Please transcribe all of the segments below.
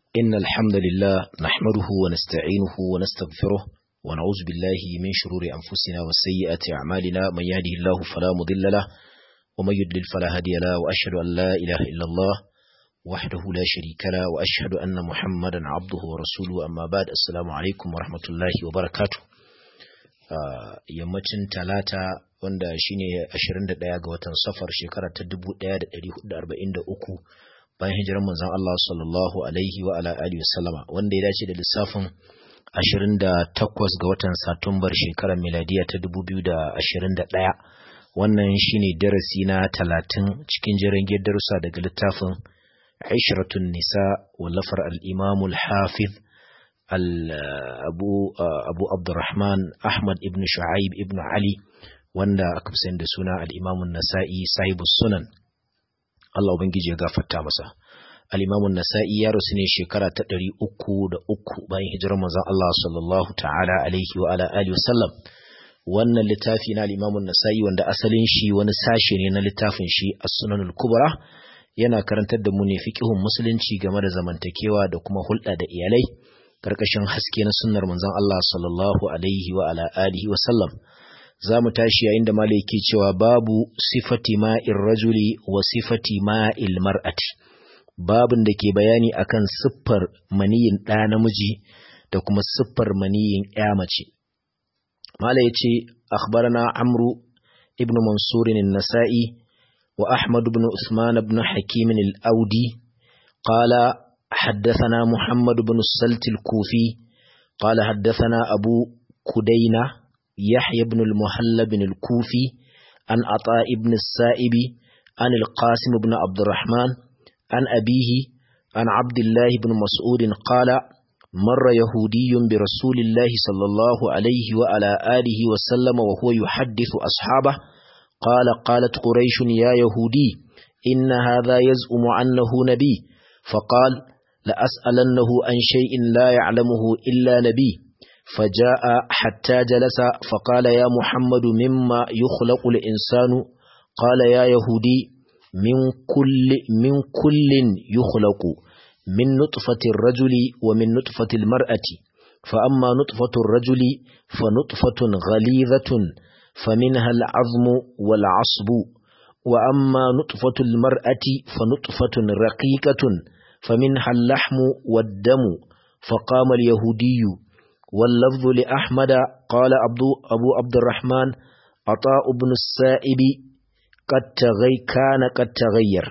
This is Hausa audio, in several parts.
إن الحمد لله نحمده ونستعينه ونستغفره ونعوذ بالله من شرور أنفسنا وسيئات أعمالنا من يهده الله فلا مضل له ومن يضلل فلا هادي له وأشهد أن لا إله إلا الله وحده لا شريك له وأشهد أن محمدا عبده ورسوله أما بعد السلام عليكم ورحمة الله وبركاته yammacin talata wanda shine 21 ga watan safar shekara ta 1443 bayan hijirar manzon Allah sallallahu alaihi wa ala alihi wasallama wanda ya dace da lissafin 28 ga watan Satumbar shekarar miladiya ta 2021 wannan shine darasi na 30 cikin jirgin darussa daga littafin Aisharatun Nisa wallafar al-Imam al-Hafiz Abu Abu Abdurrahman Ahmad ibn Shu'aib ibn Ali wanda aka fi da suna al-Imam an-Nasa'i sahibus sunan Allah Ubangiji ya gafarta masa. Al-Imamun Nasa'i ya rasu ne shekara ta ɗari uku da uku bayan hijirar manzon Allah sallallahu ta'ala alaihi wa ala alihi wasallam. Wannan littafi na al-Imamun Nasa'i wanda asalin shi wani sashe ne na littafin shi As-Sunanul Kubra yana karantar da mu ne fiqhun musulunci game da zamantakewa da kuma hulɗa da iyalai karkashin haske na sunnar manzon Allah sallallahu alaihi wa ala alihi wasallam. za mu tashi yayin da malai ke cewa babu sifati ma'in rajuli wa sifati ma'il mar'ati babin da ke bayani akan siffar maniyin ɗa namiji da kuma siffar maniyin ya mace malai ya ce akhbarana amru ibn mansurin nasa'i wa ahmad ibn usman ibn hakim al-audi qala حدثنا محمد بن السلت الكوفي قال حدثنا أبو كدينة يحيى بن المهلب بن الكوفي عن عطاء بن السائب عن القاسم بن عبد الرحمن عن أبيه عن عبد الله بن مسعود قال مر يهودي برسول الله صلى الله عليه وعلى آله وسلم وهو يحدث أصحابه قال قالت قريش يا يهودي إن هذا يزعم أنه نبي فقال لأسألنه عن شيء لا يعلمه إلا نبي فجاء حتى جلس فقال يا محمد مما يخلق الإنسان قال يا يهودي من كل من كل يخلق من نطفة الرجل ومن نطفة المرأة فأما نطفة الرجل فنطفة غليظة فمنها العظم والعصب وأما نطفة المرأة فنطفة رقيقة فمنها اللحم والدم فقام اليهودي واللفظ لأحمد قال عبد أبو عبد الرحمن عطاء بن السائب قد تغي كان قد تغير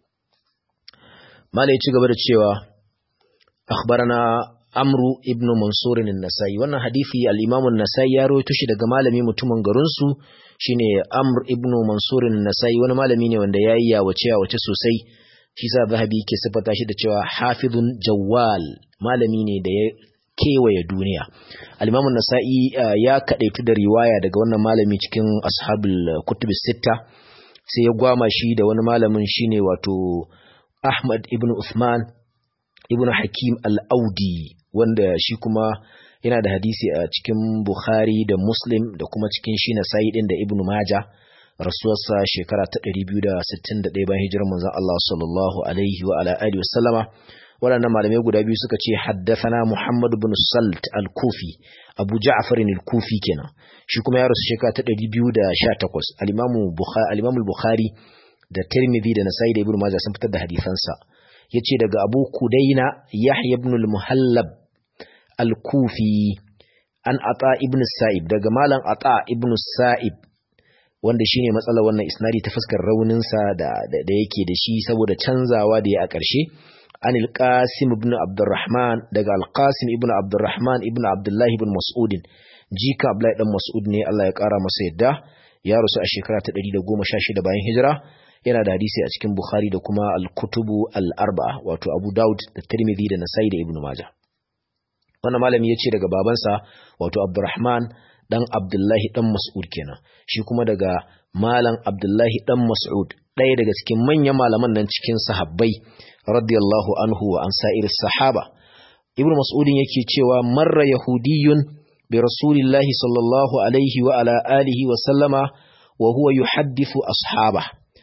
ما لا يتشغب الشيوى أخبرنا أمرو ابن منصور النسائي وانا حديثي الإمام النسائي يروي تشي daga malami mutumin garin su shine Amr ibn Mansur an-Nasai wani malami ne wanda yayi ya wace ya wace sosai shi sa Zahabi ke sifata shi da cewa hafizun jawwal malami ne da ya kewaye duniya al-imamu nasa'i ya kadaitu da riwaya daga wannan malami cikin ashabul kutub sita sai ya gwama shi da wani malamin shine wato ahmad ibn usman ibn hakim al-audi wanda shi kuma yana da hadisi a cikin bukhari da muslim da kuma cikin shi nasa'i din da ibn majah rasuwarsa shekara ta 261 bayan hijirar manzon Allah sallallahu alaihi wa ala alihi wasallama waɗannan malamai guda biyu suka ce haddathana Muhammad ibn Salt al-Kufi Abu Ja'far al-Kufi kenan shi kuma ya rasu shekara ta 218 al-Imam Bukhari al-Imam al-Bukhari da Tirmidhi da Nasa'i da Ibn Majah sun fitar da hadisansa yace daga Abu Kudaina Yahya ibn al-Muhallab al-Kufi an Ata ibn Sa'ib daga malam Ata ibn Sa'ib wanda shine matsalar wannan isnadi ta fuskar rauninsa da da yake da shi saboda canzawa da ya a ƙarshe عن القاسم بن عبد الرحمن دغ القاسم ابن عبد الرحمن ابن عبد الله بن مسعود جيكا عبد الله بن مسعود ne Allah ya kara masa yadda ya rusu a shekara ta 116 bayan hijira yana da hadisi a cikin Bukhari da kuma al-Kutubu al-Arba'a wato Abu Dawud da Tirmidhi da Nasa'i da Ibn Majah wannan malami yace daga babansa wato Abdurrahman dan Abdullahi dan Mas'ud kenan shi kuma daga malam Abdullahi dan Mas'ud ɗaya daga cikin manyan malaman nan cikin sahabbai radiyallahu anhu wa an sa'ir sahaba ibnu mas'udin yake cewa marra yahudiyun bi rasulillahi sallallahu alaihi wa ala alihi wa sallama wa huwa yuhaddithu ashaba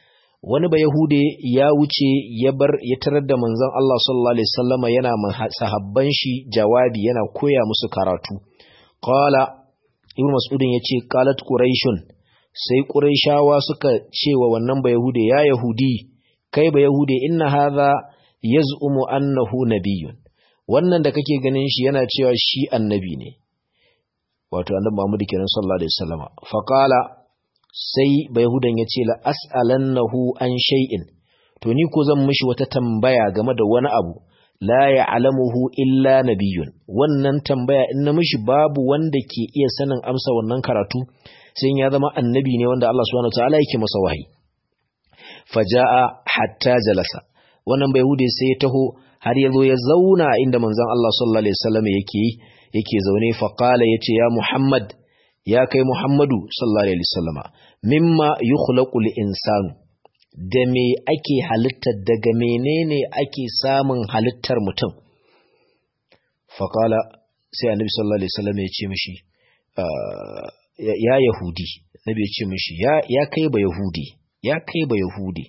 wani ba yahude ya wuce ya bar ya tarar da manzon Allah sallallahu alaihi wasallama yana sahabban shi jawabi yana koya musu karatu qala ibn mas'udin yace qalat quraishun sai quraishawa suka ce wa wannan ba yahude ya yahudi kai ba yahude inna hadha yaz'umu annahu nabiyyun wannan da kake ganin shi yana cewa shi annabi ne wato annabi Muhammad kenan sallallahu alaihi wasallama fa qala sai bayahudan ya ce la as'alannahu an shay'in to ni ko zan mishi wata tambaya game da wani abu la ya'lamuhu illa nabiyyun wannan tambaya in na mishi babu wanda ke iya sanin amsa wannan karatu sai ya zama annabi ne wanda Allah subhanahu wataala yake masa wahayi faja'a hatta jalasa wannan bayahude sai ya taho har ya zo ya zauna inda manzon Allah sallallahu alaihi wasallam yake yake zaune fa qala yace ya Muhammad ya kai Muhammadu sallallahu alaihi wasallama mimma yukhlaqu insanu da me ake halittar daga menene ake samun halittar mutum faqala sai annabi sallallahu alaihi wasallam ya ce mishi ya yahudi nabi ya ce mishi ya ya kai ba yahudi ya kai ba yahudi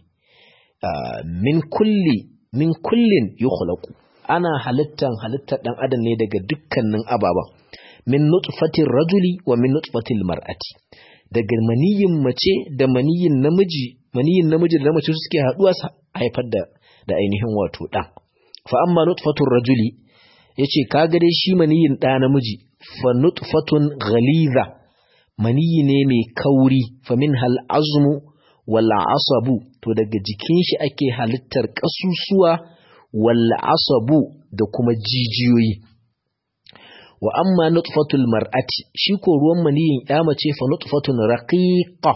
min kulli min kullin yukhlaqu ana halittan halittar dan adam ne daga dukkanin ababan min nutfatin rajuli wa min nutfatil mar'ati daga maniyin mace da maniyin namiji maniyin namiji da mace suke haduwa su haifar da da ainihin wato dan fa amma nutfatur rajuli yace kaga dai shi maniyin da namiji fa nutfatun ghaliza maniyi ne mai kauri fa min hal azmu wal asabu to daga jikin shi ake halittar kasusuwa wal asabu da kuma jijiyoyi wa amma nutfatul mar'ati shi ko ruwan maniyin ya mace fa nutfatun raqiqa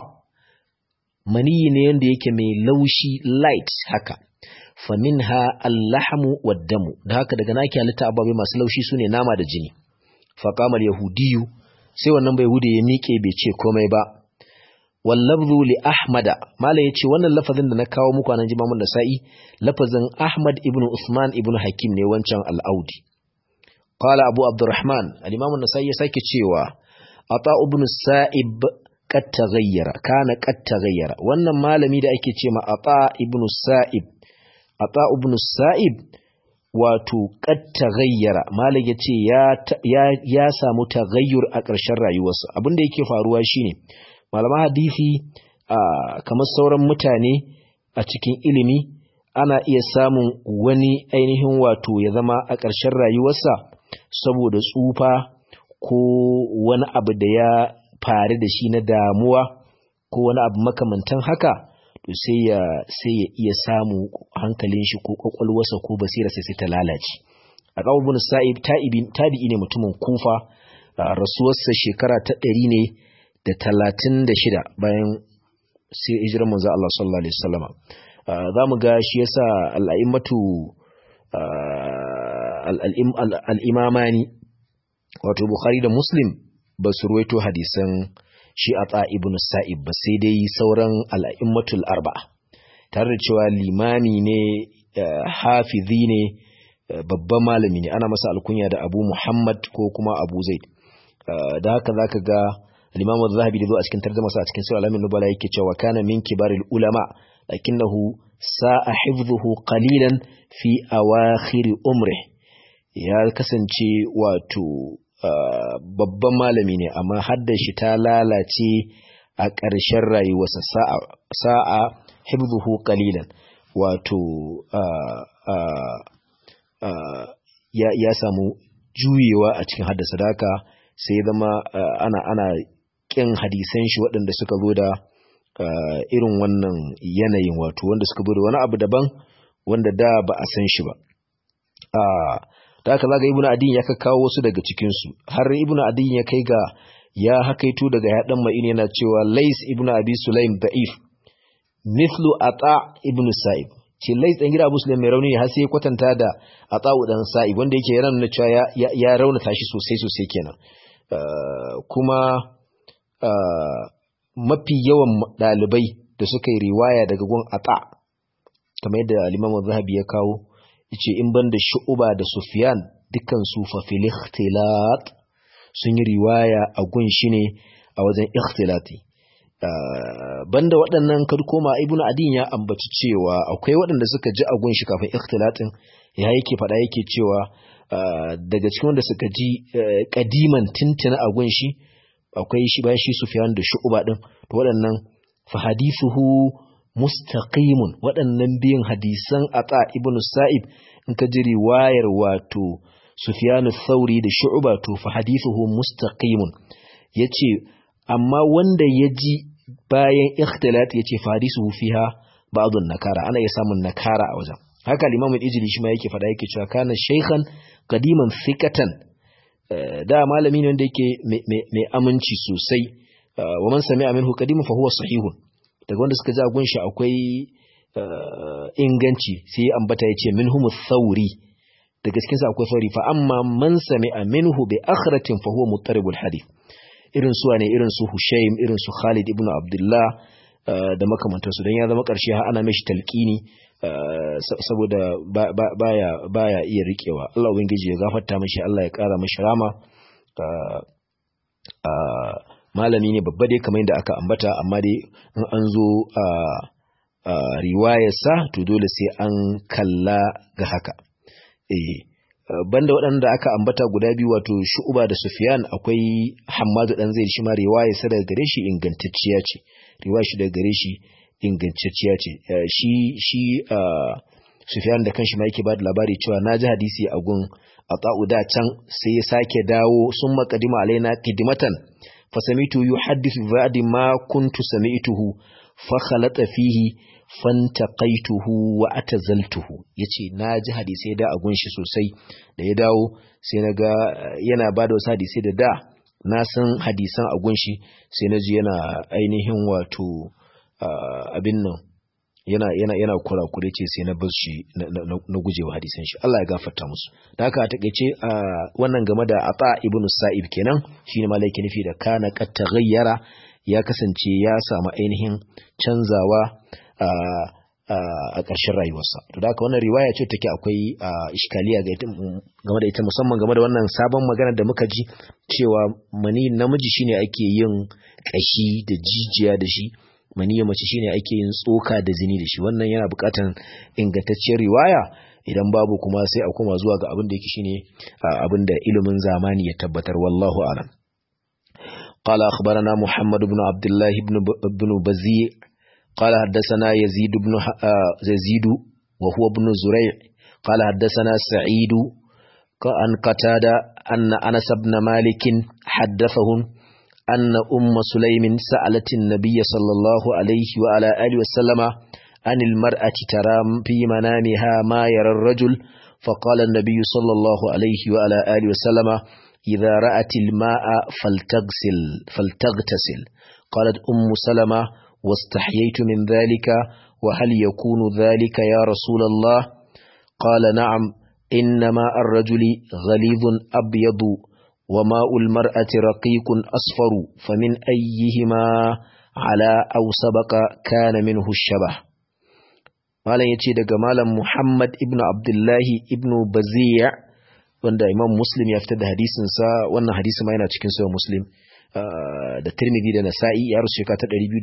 maniyi ne yanda yake mai laushi light haka fa minha al-lahmu wad-damu da haka daga naki halitta ababai masu laushi sune nama da jini fa qama yahudiyu sai wannan bai hude ya miƙe bai ce komai ba wal lafzu li ahmada mala yace wannan lafazin da na kawo muku anan jimamun nasa'i lafazin ahmad ibn usman ibn hakim ne wancan al-audi قال أبو عبد الرحمن الإمام النسائي ساكي تشيوا عطاء بن السائب قد تغير كان قد تغير wannan malami da ake cewa Ata ibn Sa'ib Ata ibn Sa'ib wato qad taghayyara malai yace ya ya ya samu taghayyur a ƙarshen rayuwarsa abinda yake faruwa shine malaman hadisi kamar sauran mutane a cikin ilimi ana iya samun wani ainihin wato ya zama a ƙarshen rayuwarsa saboda tsufa ko wani abu da ya faru da shi na damuwa ko wani abu makamantan haka to sai ya sai ya iya samu hankalin shi ko kwakwalwarsa ko basira sai ta lalace a kawo bin sa'ib tabi'i ne mutumin kufa rasuwarsa shekara ta ɗari ne da talatin da shida bayan sai hijirar manzo Allah sallallahu alaihi wasallama za mu ga shi yasa al'a'immatu al'imamani wato Bukhari da Muslim ba su ruwaito hadisan shi a ibn Sa'ib ba sai dai sauran al'immatul arba'a tare da cewa limami ne hafizi ne babban malami ne ana masa alkunya da abu Muhammad ko kuma abu Zaid da haka za ka ga الإمام الذهبي لذو أسكن ترجمة أسكن سورة الأمين نبلا يكتشى وكان من كبار العلماء لكنه ساء حفظه قليلا في أواخر أمره ya kasance wato babban malami ne amma hadda shi ta lalace a ƙarshen rayuwarsa sa'a hibzuhu qalilan wato ya samu juyewa a cikin haddasa daka sai zama ana ana ƙin hadisan shi waɗanda suka zo da irin wannan yanayin wato wanda suka zo da wani abu daban wanda da ba a san shi ba da haka zaga ibnu adin ya kawo wasu daga cikin su har ibnu adin ya kai ga ya hakaito daga ya dan ma'in yana cewa lais ibnu abi sulaim da'if mithlu ata ibnu sa'ib ce lais dan gida abu sulaim mai rauni har sai ya kwatanta da ata dan sa'ib wanda yake yana nuna cewa ya ya raunata shi sosai sosai kenan kuma mafi yawan dalibai da suka yi riwaya daga gun ata kamar yadda al-imam zahabi ya kawo yace in banda shu'uba da sufyan dukkan su fa fil ikhtilat sun yi riwaya a gun shi ne a wajen ikhtilati banda waɗannan kad koma ibnu adin ya ambaci cewa akwai waɗanda suka ji agun shi kafin ikhtilatin ya yake faɗa yake cewa daga cikin wanda suka ji kadiman tintina agun shi akwai shi bayan shi sufyan da shu'ba din to waɗannan fa hadithuhu mustaqimun waɗannan biyan hadisan ata ibnu sa'ib in ka ji riwayar wato sufyan thauri da shu'ba to fa hadithuhu mustaqimun yace amma wanda ya ji bayan ikhtilat ya ce farisuhu fiha ba'dun nakara ana iya samun nakara a wajen haka al-imam al-ijli shi ma yake fada yake cewa kana shaykhan qadiman thiqatan da malami ne wanda yake mai aminci sosai wa man sami'a minhu qadiman fa huwa sahihun daga wanda suka ji agun shi akwai inganci sai ya ambata ya ce minhum thawri daga cikin sa akwai thawri fa amma man sami'a minhu bi akhratin fa huwa muttaribul hadith irin su ne irin su Hushaim irin su Khalid ibn Abdullah da makamantansu don ya zama ƙarshe har ana mishi talqini saboda baya baya iya rikewa Allah ubangiji ya gafarta mishi Allah ya ƙara mishi rama malami ne babba dai kamar yadda aka ambata amma dai in an zo riwayarsa to dole sai an kalla ga haka eh banda waɗanda aka ambata guda biyu wato shu'uba da sufyan akwai hammadu dan zai shi ma riwaya sa daga gare shi ingantacciya ce riwaya shi daga gare shi ingantacciya ce shi shi sufyan da kanshi ma yake ba da labari cewa na ji hadisi a gun ata'u da can sai ya sake dawo sun makadima alaina kidimatan fa samitu yuhaddithu ba'di ma kuntu sami'tuhu fa khalata fihi fantaqaituhu wa atazaltuhu yace na ji hadisai da a gunshi sosai da ya dawo sai na ga yana ba da wasu hadisai da da na san hadisan a gunshi sai na ji yana ainihin wato abin nan yana yana yana kurakure ce sai na bar shi na gujewa hadisan shi Allah ya gafarta musu da haka a takeice wannan game da Ata ibn Sa'ib kenan shine malaki nufi da kana qad taghayyara ya kasance ya samu ainihin canzawa a ƙarshen rayuwarsa to da haka wannan riwaya ce take akwai iskaliya ga game da ita musamman game da wannan sabon magana da muka ji cewa mani namiji shine ake yin ƙashi da jijiya da shi mani mace shine ake yin tsoka da zini da shi wannan yana buƙatar ingantacciyar riwaya idan babu kuma sai a koma zuwa ga abin da yake shine abin da ilimin zamani ya tabbatar wallahu a'lam قال أخبرنا محمد بن عبد الله بن بن بزيع قال حدثنا يزيد بن يزيد وهو ابن زريع قال حدثنا سعيد عن قتادة أن أنس بن مالك حدثهم أن أم سليم سألت النبي صلى الله عليه وعلى آله وسلم عن المرأة ترى في منامها ما يرى الرجل فقال النبي صلى الله عليه وعلى آله وسلم إذا رأت الماء فلتغسل فلتغتسل قالت أم سلمة واستحييت من ذلك وهل يكون ذلك يا رسول الله قال نعم إنما الرجل غليظ أبيض وماء المرأة رقيق أصفر فمن أيهما على أو سبق كان منه الشبه malam yace daga malam Muhammad ibn Abdullahi ibn Bazi' wanda Imam Muslim ya fitar da hadisin sa wannan hadisi ma yana cikin sahih Muslim da Tirmidhi da Nasa'i ya rusu shekara ta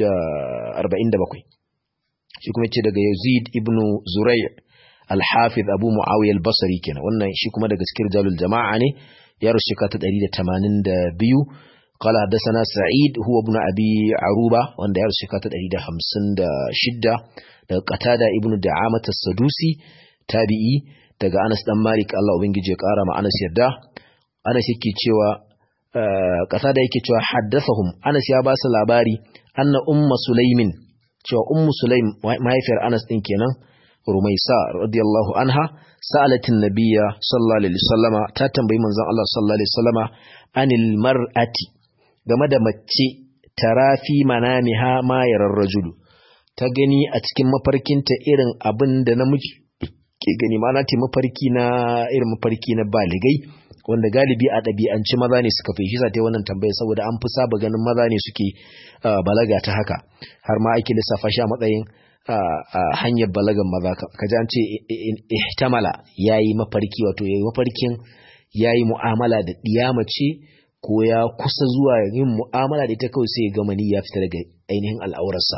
247 shi kuma yace daga Yazid ibn Zurai' al-Hafiz Abu Muawiya al-Basri kenan wannan shi kuma daga cikin rijalul jama'a ne ya rusu shekara ta 182 قال حدثنا سعيد هو ابن أبي عروبة وان ديار شكاة الأريد خمسين دا شدة دا قتادة ابن دعامة السدوسي تابعي daga Anas dan Malik Allah ubangiji ya kara ma Anas yarda Anas yake cewa kasa da yake cewa haddathahum Anas ya ba su labari anna umma Sulaimin cewa ummu Sulaim mahaifiyar Anas din kenan Rumaisa radiyallahu anha sa'alatin nabiyya sallallahu alaihi wasallama ta tambayi manzon Allah sallallahu alaihi wasallama anil mar'ati game da mace tarafi manamiha ma yarar rajulu ta gani a cikin mafarkinta irin abin da namiji ke gani ma ta mafarki na irin mafarki na baligai wanda galibi a ɗabi'anci maza ne suka fi shi sa ta wannan tambaya saboda an fi saba ganin maza ne suke balaga ta haka har ma ake lissafa shi a matsayin hanyar balagan maza ka ji an ce ihtamala yayi mafarki wato yayi mafarkin yayi mu'amala da ɗiya mace ko ya kusa zuwa yin mu'amala da ita kawai sai ya ga mani ya fita daga ainihin al'aurarsa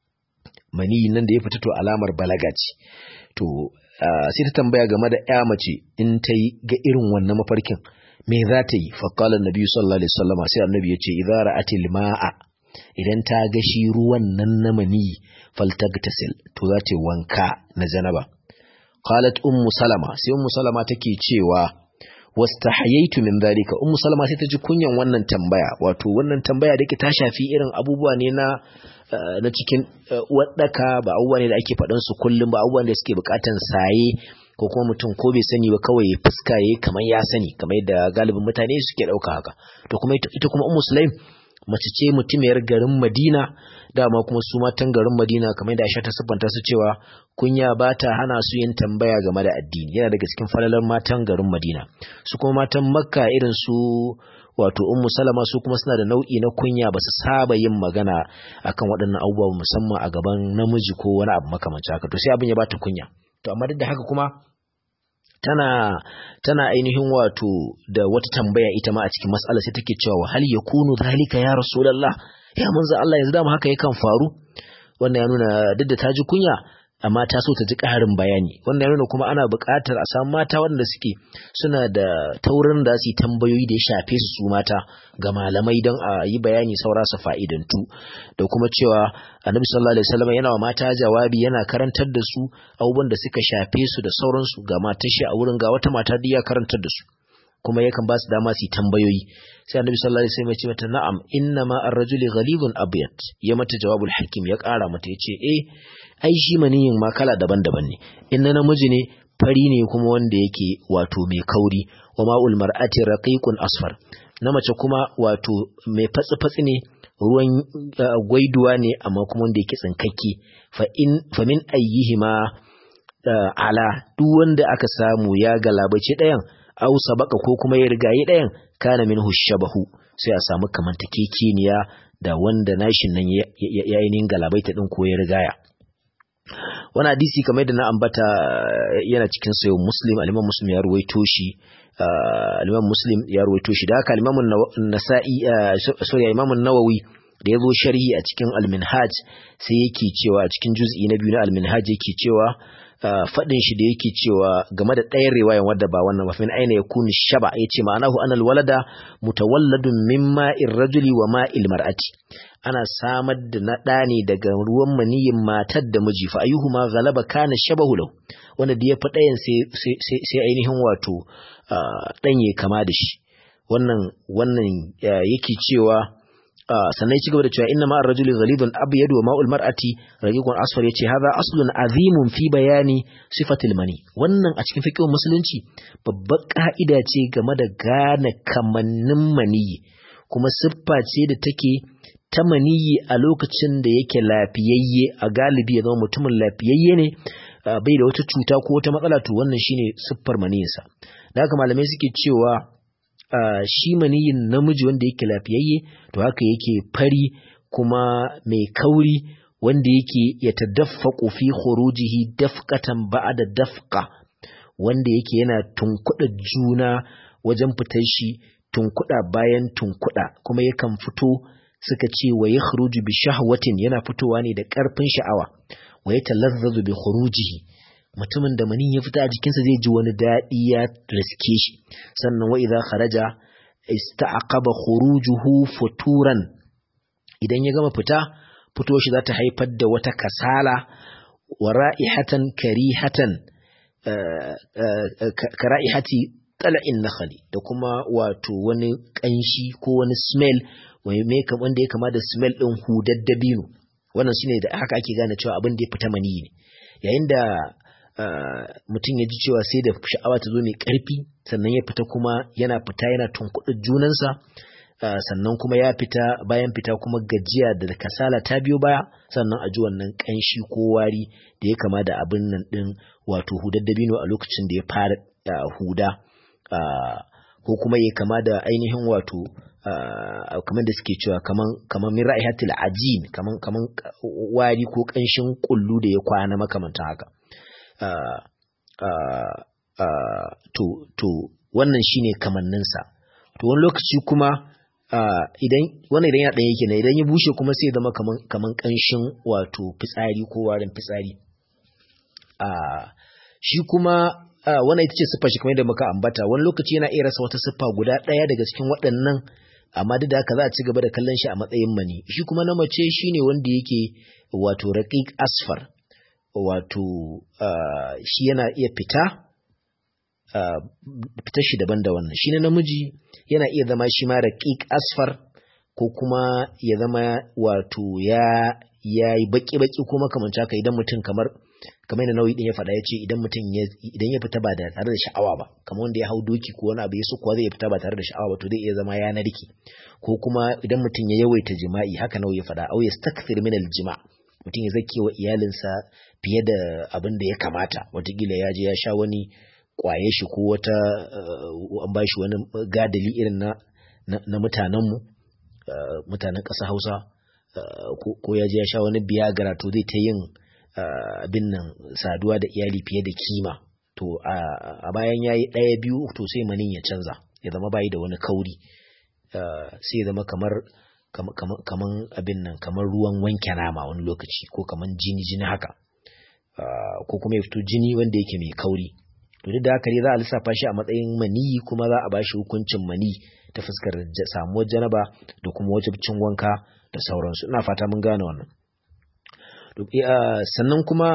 mani nan da ya fita to alamar balaga ce to sai ta tambaya game da ya mace in ta yi ga irin wannan mafarkin me za ta yi faƙalar nabi sallallahu alaihi wasallam sai annabi ya ce idza ra'atil ma'a idan ta ga shi ruwan nan na mani faltagtasil to za ta wanka na janaba qalat ummu salama sai ummu salama take cewa wastahayaitu min dhalika ummu salama sai ta ji kunyan wannan tambaya wato wannan tambaya da ke ta shafi irin abubuwa ne na na cikin uwaɗaka ba abubuwa ne da ake faɗan su kullum ba abubuwan da suke buƙatan saye ko kuma mutum ko bai sani ba kawai ya fuska yayi kamar ya sani kamar yadda galibin mutane suke ɗauka haka to kuma ita kuma ummu sulaim mace ce mutumiyar garin Madina dama kuma su matan garin Madina kamar yadda Aisha ta siffanta su cewa kunya ba ta hana su yin tambaya game da addini yana daga cikin falalar matan garin Madina su kuma matan Makka irin su wato ummu salama su kuma suna da nau'i na kunya ba su saba yin magana akan waɗannan abubuwa musamman a gaban namiji ko wani abu makamancin haka to sai abin ya bata kunya to amma duk da haka kuma tana tana ainihin wato da wata tambaya ita ma a cikin mas'ala sai take cewa hal yakunu zalika ya rasulullah ya manzo Allah yanzu dama haka yakan faru wannan ya nuna duk da ta ji kunya amma ta so ta ji ƙarin bayani wannan ya nuna kuma ana buƙatar a samu mata wanda suke suna da taurin da su yi tambayoyi da ya shafe su su mata ga malamai don a yi bayani saura su fa'idantu da kuma cewa annabi sallallahu alaihi wasallam yana wa mata jawabi yana karantar da su abubuwan da suka shafe su da sauransu ga matar shi a wurin ga wata mata duk ya karantar da su kuma yakan ba su dama su yi tambayoyi sai annabi sallallahu alaihi wasallam ya ce mata na'am inna ma ar-rajuli ghalibun abyad ya mata jawabul hakim ya ƙara mata ya ce eh ai shi maniyin ma kala daban-daban ne in na namiji ne fari ne kuma wanda yake wato mai kauri wa ma'ul mar'ati raqiqun asfar na mace kuma wato mai fatsi-fatsi ne ruwan gwaiduwa ne amma kuma wanda yake tsinkakke fa in fa min ayyihima ala duk wanda aka samu ya galabace ɗayan aw sabaka ko kuma ya rigayi ɗayan kana minhu shabahu sai a samu kamantakekeniya da wanda nashin nan ya yi galabaita din ko ya rigaya wani hadisi kamar yadda na ambata yana cikin sayo muslim aliman muslim ya ruwaito shi aliman muslim ya ruwaito shi da haka alimamun nasa'i sorry alimamun nawawi da ya zo sharhi a cikin alminhaj sai yake cewa a cikin juz'i na biyu na alminhaj yake cewa faɗin shi da yake cewa game da ɗayan riwayan wadda ba wannan mafin aina ya kuni shaba ya ce ma'anahu anal walada mutawalladun min ma'in rajuli wa ma'il mar'ati ana samar da na ɗa ne daga ruwan maniyin matar da miji fa ayyuhu ma galaba kana shabahu lahu wanda da ya fi ɗayan sai ainihin wato ɗan ya kama da shi wannan wannan yake cewa sannan ya ci gaba da cewa inna ma'ar rajuli ghalidun abyad wa ma'ul mar'ati raqiqun asfar yace hadha aslun azimun fi bayani sifatil mani wannan a cikin fiqh musulunci babbar ka'ida ce game da gane kamannin maniyi kuma siffa ce da take ta maniyi a lokacin da yake lafiyayye a galibi ya zama mutumin lafiyayye ne bai da wata cuta ko wata matsala to wannan shine siffar maniyinsa da haka malamai suke cewa Uh, shi maniyin namiji wanda yake lafiyayye to haka yake fari kuma mai kauri wanda yake ya tadaffaku fi khurujihi dafqatan ba'da dafqa wanda yake yana tunkuɗa juna wajen fitar shi tunkuɗa bayan tunkuɗa kuma yakan fito suka ce wa yakhruju bi shahwatin yana fitowa ne da ƙarfin sha'awa wa yatalazzazu bi khurujihi mutumin da manin ya fita a jikinsa zai ji wani daɗi ya riske shi sannan wa idza kharaja ista'aqaba khurujuhu futuran idan ya gama fita fito shi za ta haifar da wata kasala wa ra'ihatan karihatan kara'ihati tala'in nakhali da kuma wato wani kanshi ko wani smell wanda ya kama da smell din hudar dabino wannan shine da haka ake gane cewa abin da ya fita mani ne yayin da mutum ya ji cewa sai da sha'awa ta zo mai ƙarfi sannan ya fita kuma yana fita yana tunkuɗa junansa sannan kuma ya fita bayan fita kuma gajiya da kasala ta biyo baya sannan a ji wannan ƙanshi ko wari da ya kama da abin nan ɗin wato hudar dabino a lokacin da ya fara huda ko kuma ya kama da ainihin wato kamar da suke cewa kaman min ra'ihatil ajin kaman kaman wari ko ƙanshin kullu da ya kwana makamantan haka Uh, uh, uh, to, to wannan shine kamanninsa to wani lokaci kuma idan wannan idan ya ɗaya yake ne idan ya bushe kuma sai zama kaman kaman ƙanshin wato fitsari ko warin fitsari shi kuma wannan ita ce siffa shi kamar yadda muka ambata wani lokaci yana iya rasa wata siffa guda ɗaya daga cikin waɗannan amma duk da haka za a ci gaba da kallon shi a matsayin mani shi kuma na mace shine wanda yake wato raqiq asfar wato shi yana iya fita fitar shi daban da wannan shi na namiji yana iya zama shi ma raqiq asfar ko kuma ya zama wato ya yayi baki baki ko makamanci haka idan mutum kamar kamar yadda nauyi din ya faɗa ya ce idan mutum idan ya fita ba da tare da sha'awa ba kamar wanda ya hau doki ko wani abu ya so kuwa zai fita ba tare da sha'awa ba to zai iya zama ya narke ko kuma idan mutum ya yawaita jima'i haka nauyi ya faɗa au yastakthir min aljima' mutum ya zake wa iyalinsa fiye da abin da ya kamata watakila ya je ya sha wani kwaye shi ko wata an ba shi wani gadali irin na na mutanenmu mutanen ƙasa hausa ko ya je ya sha wani biyagara to zai ta yin abin nan saduwa da iyali fiye da kima to a bayan ya yi ɗaya biyu to sai manin ya canza ya zama bayi da wani kauri sai ya zama kamar kaman abin nan kamar ruwan wanke nama wani lokaci ko kaman jini jini haka ko kuma ya fito jini wanda yake mai kauri to duk da haka ne za a lissafa shi a matsayin maniyi kuma za a ba shi hukuncin mani ta fuskar samuwar janaba da kuma wajibcin wanka da sauransu ina fata mun gane wannan sannan kuma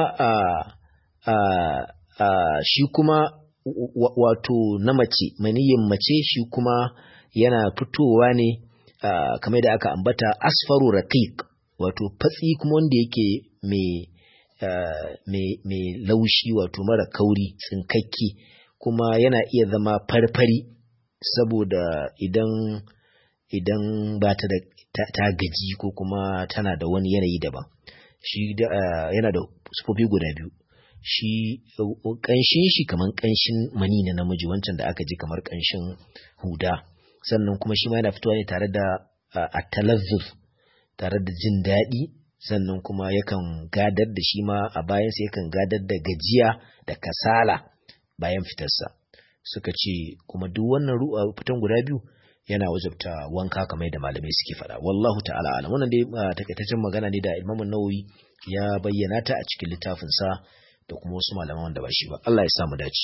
shi kuma wato na mace maniyin mace shi kuma yana fitowa ne kamar da aka ambata asfaru raqiq wato fatsi kuma wanda yake mai laushi wato mara kauri tsinkakki kuma yana iya zama farfari saboda idan idan ba ta da ta gaji ko kuma tana da wani yanayi daban shi yana da sufofi guda biyu shi ƙanshin shi kamar ƙanshin mani na namiji wancan da aka ji kamar ƙanshin huda sannan kuma shi ma yana fitowa ne tare da atalazzur tare da jin daɗi sannan kuma yakan gadar da shi ma a bayansa yakan gadar da gajiya da kasala bayan fitarsa suka ce kuma duk wannan fitan guda biyu yana wajabta wanka kamar da malamai suke faɗa wallahu ta'ala alam wannan dai takaitaccen magana ne da Imam Nawawi ya bayyana ta a cikin littafin sa da kuma wasu malaman wanda ba shi ba Allah ya sa mu dace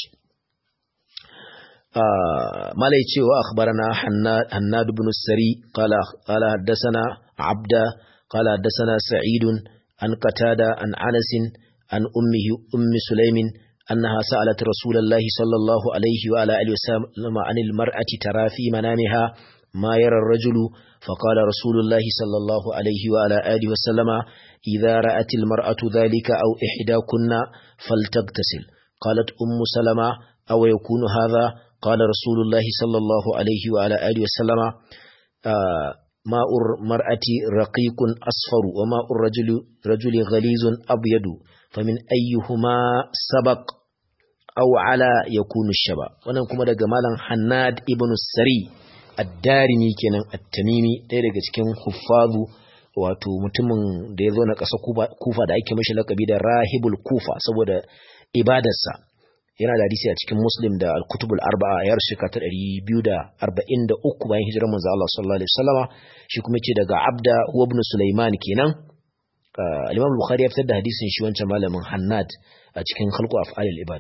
malai cewa akhbarana Hannad ibn Sari qala qala haddathana Abda qala haddathana Sa'id an Qatada an Anas an ummihi ummi Sulaimin أنها سألت رسول الله صلى الله عليه وعلى آله وسلم عن المرأة ترى في منامها ما يرى الرجل فقال رسول الله صلى الله عليه وعلى آله وسلم إذا رأت المرأة ذلك أو إحداكن فلتغتسل قالت أم سلمة أو يكون هذا قال رسول الله صلى الله عليه وعلى آله وسلم آه ماء المرأة رقيق أصفر وماء الرجل رجل غليظ أبيض فمن أيهما سبق أو على يكون الشباب wannan kuma daga malam Hannad ibn Sari ad-Darimi kenan at-Tamimi ɗaya daga cikin huffazu wato mutumin da ya zo na ƙasa Kufa da ake mishi lakabi da Rahibul Kufa saboda ibadarsa yana da hadisi a cikin Muslim da Al-Kutubul Arba'a ya rasu ta 243 bayan hijirar manzo Allah sallallahu alaihi wasallama shi kuma ce daga Abda huwa ibn Sulaiman kenan Al-Imam Bukhari ya fitar da hadisin shi wancan malamin Hannad a cikin Khalqu Af'alil Ibad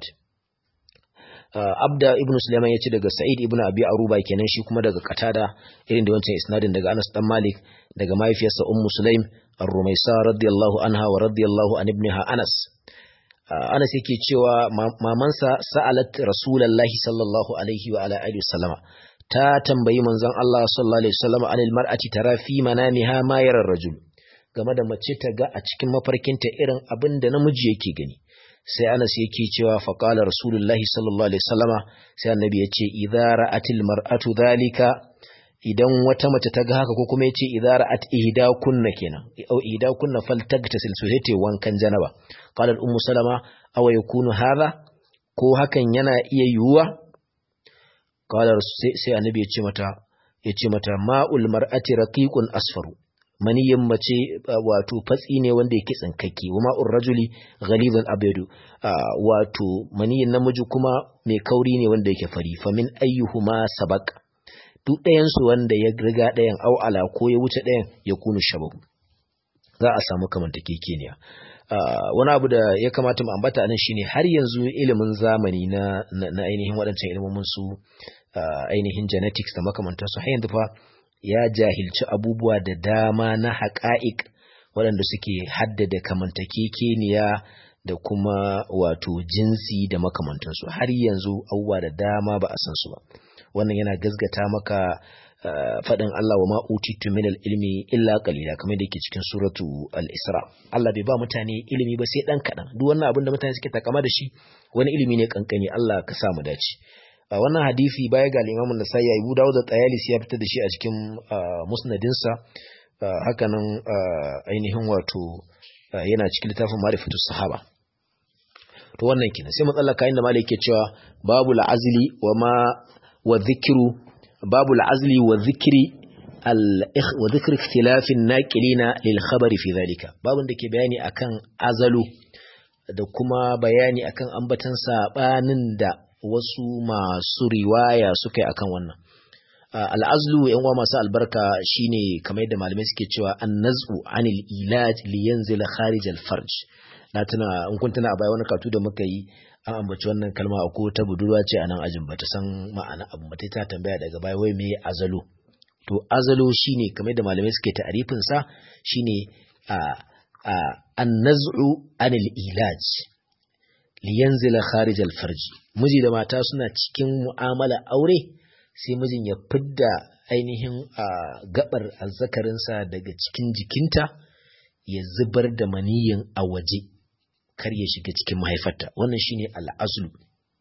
Abda ibn Sulaiman ya ce daga Sa'id ibn Abi Aruba kenan shi kuma daga Qatada irin da wancan isnadin daga Anas dan Malik daga mahaifiyarsa Ummu Sulaim Ar-Rumaisa radiyallahu anha wa radiyallahu an ibniha Anas Anas yake cewa mamansa sa'alat Rasulullahi sallallahu alaihi wa ala alihi wasallama ta tambayi manzon Allah sallallahu alaihi wasallam anil mar'ati tara fi manamiha ma yara rajul game da mace ta ga a cikin mafarkinta irin abin da namiji yake gani sai Anas yake cewa fa qala Rasulullahi sallallahu alaihi wasallama sai annabi yace idza ra'atil mar'atu dhalika idan wata mace ta ga haka ko kuma yace idza ra'at ihda kunna kenan au ihda kunna faltagtasil su sai wankan janaba qala ummu salama aw yakunu hadha ko hakan yana iya yiwuwa qala sai annabi yace mata yace mata ma'ul mar'ati raqiqun asfaru maniyin mace wato fatsi ne wanda yake tsinkakke wa ma'ur rajuli ghalizan abyadu wato maniyin namiji kuma mai kauri ne wanda yake fari fa min ayyuhuma sabaq duk ɗayan su wanda ya riga ɗayan au ala ko ya wuce ɗayan ya kunu shabahu za a samu kamantakekeniya wani abu da ya kamata mu ambata anan shine har yanzu ilimin zamani na na ainihin waɗancan ilimin su ainihin genetics da makamantansu har yanzu fa ya jahilci abubuwa da dama na haƙa'iq waɗanda suke haddada kamantakekeniya da kuma wato jinsi da makamantansu har yanzu abubuwa da dama ba a san su ba wannan yana gazgata maka faɗin Allah wa ma utitu min ilmi illa qalila kamar da yake cikin suratu al-Isra Allah bai ba mutane ilimi ba sai dan kaɗan duk wannan abin da mutane suke takama da shi wani ilimi ne kankani Allah ka sa mu dace a wannan hadisi baya ga Imam An-Nasa'i Abu Dawud da Tayalisi ya fitar da shi a cikin musnadinsa hakanan ainihin wato yana cikin littafin Ma'rifatus Sahaba to wannan kenan sai matsala inda malai yake cewa babu la'azli wa ma wa dhikru babu la'azli wa dhikri wa dhikri ikhtilafin naqilina lil khabari fi dhalika babun da ke bayani akan azalu da kuma bayani akan ambatan sabanin da wasu masu riwaya suka yi akan wannan al'azlu yan uwa masu albarka shine kamar yadda malamai suke cewa an-naz'u anil ilaj li yanzila kharij al-farj na tuna in kun tuna a baya wani katu da muka yi an ambaci wannan kalma ko ta budurwa ce a nan ajin bata san ma'ana abu mata ta tambaya daga baya wai me azalu to azalu shine kamar da malamai suke ta'arifin sa shine a a an-naz'u anil ilaj li yanzila kharij al-farj miji da mata suna cikin mu'amala aure sai mijin ya fidda ainihin gabar azzakarinsa daga cikin jikinta ya zubar da maniyin a waje kar ya shiga cikin mahaifarta wannan shine al'azlu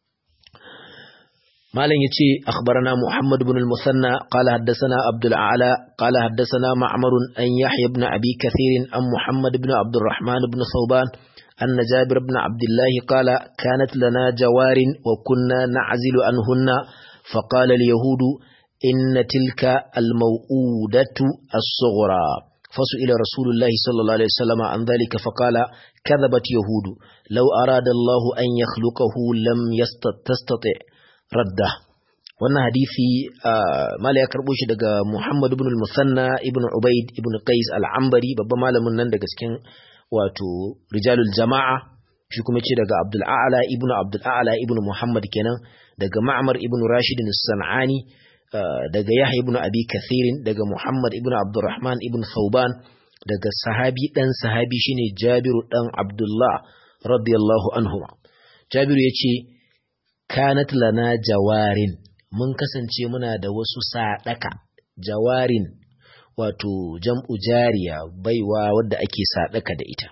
malam yace akhbarana muhammad ibn al-musanna qala haddathana abdul a'la qala haddathana ma'mar an yahya ibn abi kathir an muhammad ibn abd الرحمن ibn thawban أن جابر بن عبد الله قال كانت لنا جوار وكنا نعزل عنهن فقال اليهود إن تلك الموؤودة الصغرى فسئل رسول الله صلى الله عليه وسلم عن ذلك فقال كذبت يهود لو أراد الله أن يخلقه لم تستطع رده wannan hadisi mala ya karbo shi daga Muhammad ibn al-Musanna ibn Ubaid ibn Qais al-Ambari babban malamin nan daga cikin wato rijalul jama'a shi kuma ce daga Abdul A'la ibn Abdul A'la ibn Muhammad kenan daga Ma'mar ibn Rashid as-San'ani daga Yahya ibn Abi Kathirin daga Muhammad ibn Abdurrahman ibn Thauban daga sahabi dan sahabi shine Jabiru dan Abdullah radiyallahu anhu Jabiru yace kanat lana jawarin mun kasance muna da wasu sadaka jawarin wato jam'u jariya baiwa wadda ake sadaka da ita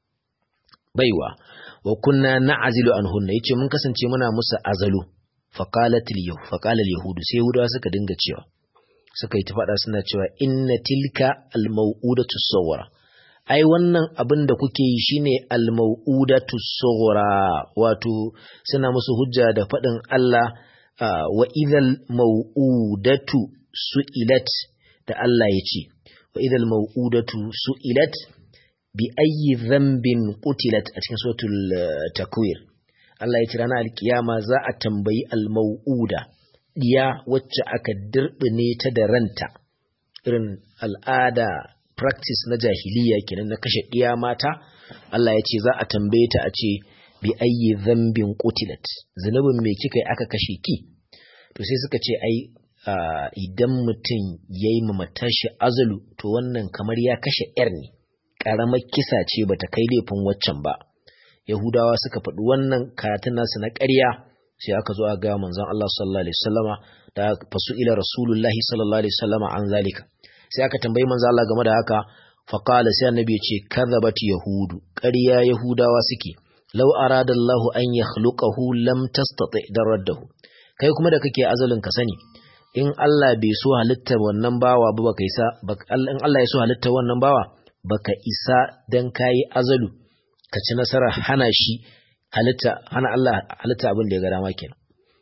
baiwa wa kunna na'zilu anhunna yace mun kasance muna musu azalu faqalat al faqala al yahudu sai yahudawa suka dinga cewa suka yi ta faɗa suna cewa inna tilka al mau'udatu sawara ai wannan abin da kuke yi shine al mau'udatu sawara wato suna musu hujja da faɗin Allah wa idhal mau'udatu su'ilat da Allah ya ce wa idhal mau'udatu su'ilat bi ayyi dhanbin qutilat a cikin suratul takwir Allah ya ce ranar alkiyama za a tambayi al-mau'uda diya wacce aka dirbine ta da ranta irin al'ada practice na jahiliya kenan na kashe diya mata Allah ya ce za a tambaye ta a ce bi ayyi dhanbin qutilat zanubin me kika yi aka kashe ki to sai suka ce ai idan mutum yayi matashi azalu to wannan kamar ya kashe yar ne ƙaramar kisa ce ba ta kai laifin waccan ba yahudawa suka faɗi wannan karatun nasu na ƙarya sai aka zo a ga manzon Allah sallallahu alaihi wasallama da fasu ila rasulullahi sallallahu alaihi wasallama an zalika sai aka tambayi manzon Allah game da haka fa qala sai annabi ya ce kadhabat yahudu ƙarya yahudawa suke law arada Allah an yakhluqahu lam tastati daraddahu kai kuma da kake azalin ka sani in Allah bai so halittar wannan bawa ba baka isa in Allah ya so halittar wannan bawa baka isa dan kayi azalu ka ci nasarar hana shi halitta hana Allah halitta abin da ya ga dama kenan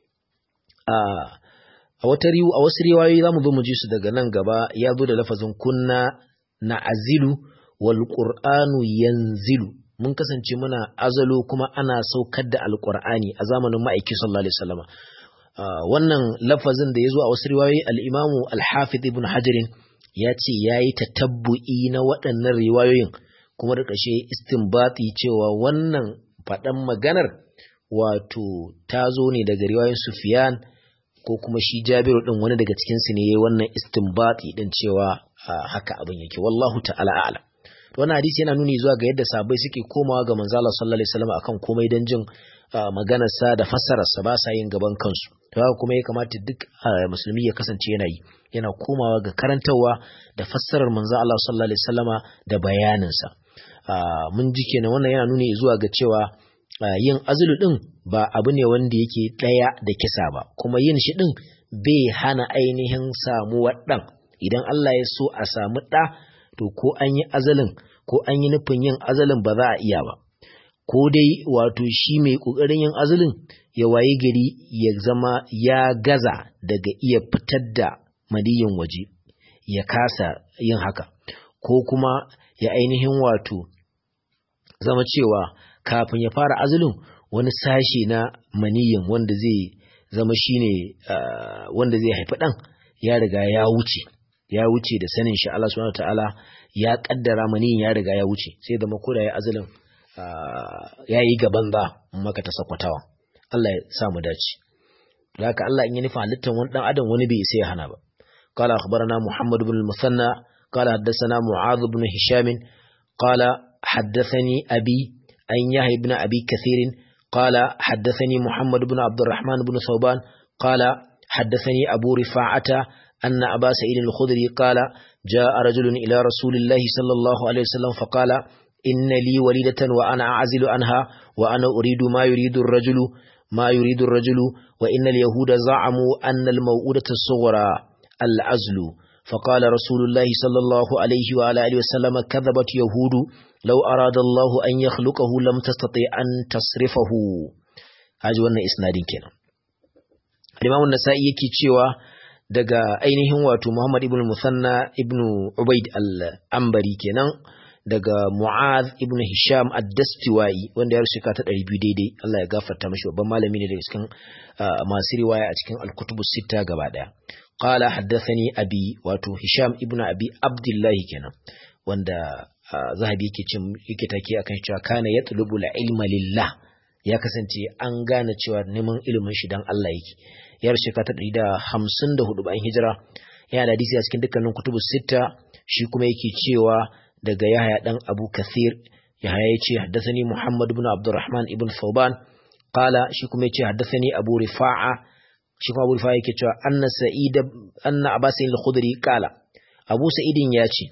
a wata riwu a wasu riwayoyi zamu zo mu ji su daga nan gaba ya zo da lafazin kunna na azilu wal qur'anu yanzilu mun kasance muna azalo kuma ana saukar da alqur'ani a zamanin ma'aiki sallallahu alaihi wasallam wannan lafazin da ya zo a wasu riwayoyi al-imamu al-hafiz ibn hajarin ya ce ya yi tatabbu'i na waɗannan riwayoyin kuma da ƙashe istinbati cewa wannan faɗan maganar wato ta zo ne daga riwayoyin sufiyan ko kuma shi jabiru ɗin wani daga cikinsu ne ya wannan istinbati ɗin cewa haka abin yake wallahu ta'ala a'lam wannan hadisi yana nuni zuwa ga yadda sabai suke komawa ga manzo Allah sallallahu alaihi wasallam akan komai dan jin maganarsa da fassararsa ba sa yin gaban kansu to haka kuma ya kamata duk musulmi ya kasance yana yi yana komawa ga karantarwa da fassarar manzo Allah sallallahu alaihi wasallama da bayaninsa mun ji kenan wannan yana nuni zuwa ga cewa yin azulu din ba abu ne wanda yake daya da kisa ba kuma yin shi din bai hana ainihin samuwar dan idan Allah ya so a samu da to ko an yi azalin ko an yi nufin yin azalin ba za a iya ba ko dai wato shi mai ƙoƙarin yin azulin ya waye gari ya zama ya gaza daga iya fitar da maniyin waje ya kasa yin haka ko kuma ya ainihin wato zama cewa kafin ya fara azulin wani sashe na maniyin wanda zai zama shine uh, wanda zai haifi ɗan ya riga ya wuce ya wuce da sanin shi Allah subhanahu ta'ala ya kaddara maniyin ya riga ya wuce sai da makoda ya azulin ya yi gaban za maka ta sakwatawa Allah ya sa mu dace da haka Allah in yi nufa halittar wani dan adam wani bai isa ya hana ba qala akhbarana muhammad ibn al-musanna qala haddathana mu'adh ibn hisham qala haddathani abi an yahya ibn abi kathir qala haddathani muhammad ibn abd الرحمن ibn thawban qala haddathani abu rifa'ata أن أبا سعيد الخدري قال جاء رجل إلى رسول الله صلى الله عليه وسلم فقال إن لي وليدة وأنا أعزل عنها وأنا أريد ما يريد الرجل ما يريد الرجل وإن اليهود زعموا أن الموؤودة الصغرى العزل فقال رسول الله صلى الله عليه وعلى آله وسلم كذبت يهود لو أراد الله أن يخلقه لم تستطيع أن تصرفه هذا وانا إسناد كنا الإمام النسائي يكي تشيوا daga ainihin wato Muhammad ibn Musanna ibn Ubaid al-Ambari kenan daga Mu'az ibn Hisham ad-Dastiwai wanda ya rusuka ta 200 daidai Allah ya gafarta mashi babban malami ne daga cikin masu riwaya a cikin al-kutubus sita gaba daya qala haddathani abi wato Hisham ibn Abi Abdullah kenan wanda zahabi yake cin yake take akan cewa kana yatlubu al-ilma lillah ya kasance an gane cewa neman ilimin shi dan Allah yake ya rusuka ta 154 bayan hijira yana da hadisi a cikin dukkanin kutubus sita shi kuma yake cewa daga Yahya dan Abu Kathir Yahya yace haddathani Muhammad ibn Abdurrahman ibn Thawban qala shi kuma yace haddathani Abu Rifa'a shi kuma Abu Rifa'a yake cewa anna Sa'id anna Abu Sa'id al-Khudri qala Abu Sa'idin yace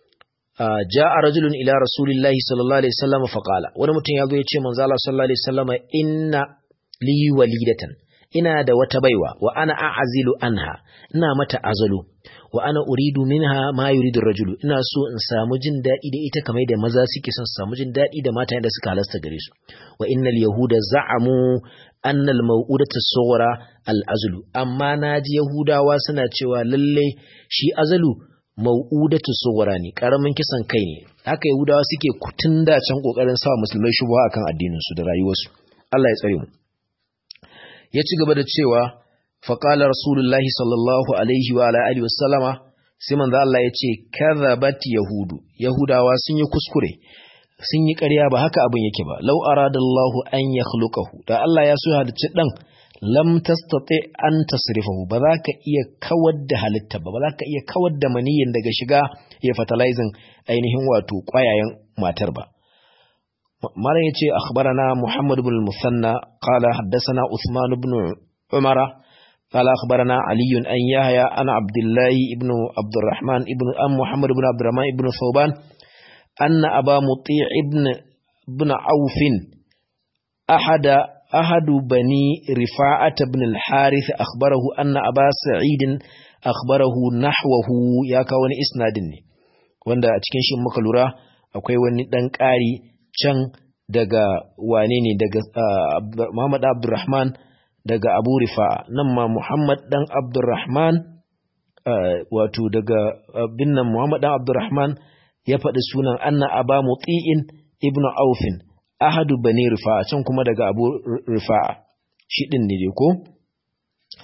ja'a rajulun ila Rasulillahi sallallahu alaihi wasallam fa qala wani mutum yazo yace manzo Allah sallallahu alaihi wasallam inna li walidatan ina da wata baiwa wa ana a'azilu anha ina mata azalu wa ana uridu minha ma yuridu rajulu ina so in samu jin daɗi da ita kamar da maza suke son su samu jin daɗi da mata da suka halasta gare su wa innal yahuda za'amu annal maw'udatu sughra al azlu amma naji yahudawa suna cewa lalle shi azalu maw'udatu sughra ne karamin kisan kai ne haka yahudawa suke kutun da can kokarin sa musulmai shubha akan addinin su da rayuwarsu Allah ya tsare mu ya ci gaba da cewa faƙalar rasulullahi sallallahu alaihi wa alihi wasallama sai manzo Allah ya ce kadhabat yahudu yahudawa sun yi kuskure sun yi ƙarya ba haka abin yake ba law aradallahu an yakhluqahu da Allah ya so halicci dan lam tastati an tasrifahu ba za ka iya kawar da halitta ba ba za ka iya kawar da maniyin daga shiga ya fertilizing ainihin wato ƙwayayen matar ba malam yace akhbarana muhammad ibn al-musanna qala haddathana usman ibn umara قال أخبرنا علي أن يحيى أن عبد الله ابن عبد الرحمن ابن أم محمد بن عبد الرحمن ابن ثوبان أن أبا مطيع ابن بن عوف أحد أحد بني رفاعة بن الحارث أخبره أن أبا سعيد أخبره نحوه يا كون إسناد wanda a cikin shi muka lura akwai wani dan ƙari can daga wane ne daga Muhammad Abdulrahman daga Abu Rifa nan ma Muhammad dan Abdurrahman wato daga bin nan Muhammad dan Abdurrahman ya faɗi sunan anna Aba Muti'in ibnu Aufin ahadu bani Rifa can kuma daga Abu Rifa shi din ne ko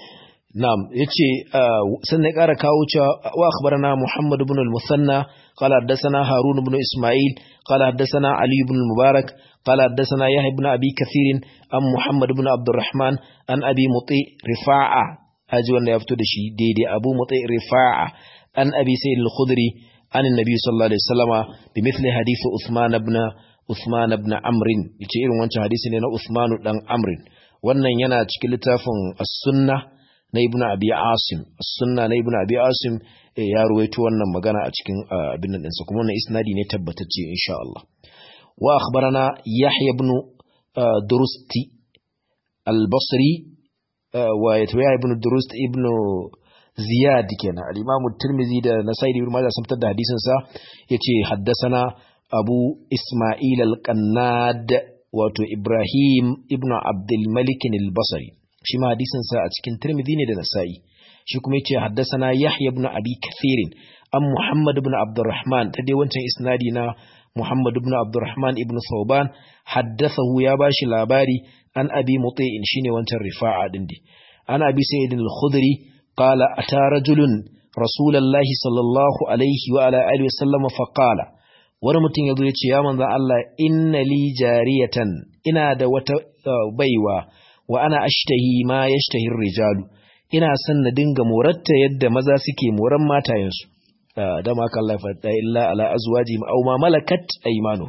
na'am yace sannan ƙara kawo cewa wa akhbarana Muhammad ibn al-Musanna qala haddathana Harun ibn Isma'il qala haddathana Ali ibn al-Mubarak qala haddathana Yahya ibn Abi Kathir an Muhammad ibn Abdurrahman an Abi Muti Rifa'a haji wanda ya fito da shi daidai Abu Muti Rifa'a an Abi Sa'id al-Khudri an annabi sallallahu alaihi wasallama bi mithli hadith Uthman ibn Uthman ibn Amr yace irin wancan hadisi ne na Uthman dan Amr wannan yana cikin littafin As-Sunnah na Ibn Abi Asim As-Sunnah na Ibn Abi Asim ya ruwaito wannan magana a cikin abin nan ɗinsa kuma wannan isnadi ne tabbatacce insha Allah wa akhbarana Yahya ibn Durusti al-Basri wa Yahya ibn Durust ibn Ziyad kenan al-Imam Tirmidhi da Nasa'i ibn Majah sun fitar da hadisin sa yace haddasana Abu Isma'il al-Qannad wato Ibrahim ibn Abdul Malik al-Basri shi ma hadisin sa a cikin Tirmidhi ne da Nasa'i shi kuma yace haddasana Yahya ibn Abi Kathir an Muhammad ibn Abdurrahman ta dai wancan isnadi na Muhammad ibn Abdurrahman ibn Thawban haddathahu ya bashi labari an Abi Muti'in shine wancan rifa'a din dai an Abi Sa'id al-Khudri qala ata rajulun Rasulullahi sallallahu alaihi wa ala alihi wasallam fa qala wani mutum yazo ya ce ya manzon Allah inna li jariyatan ina da wata baiwa wa ana ashtahi ma yashtahi rijalu ina son na dinga moratta yadda maza suke moran matayensu da ma kan lafa illa ala azwaji aw ma malakat aymanu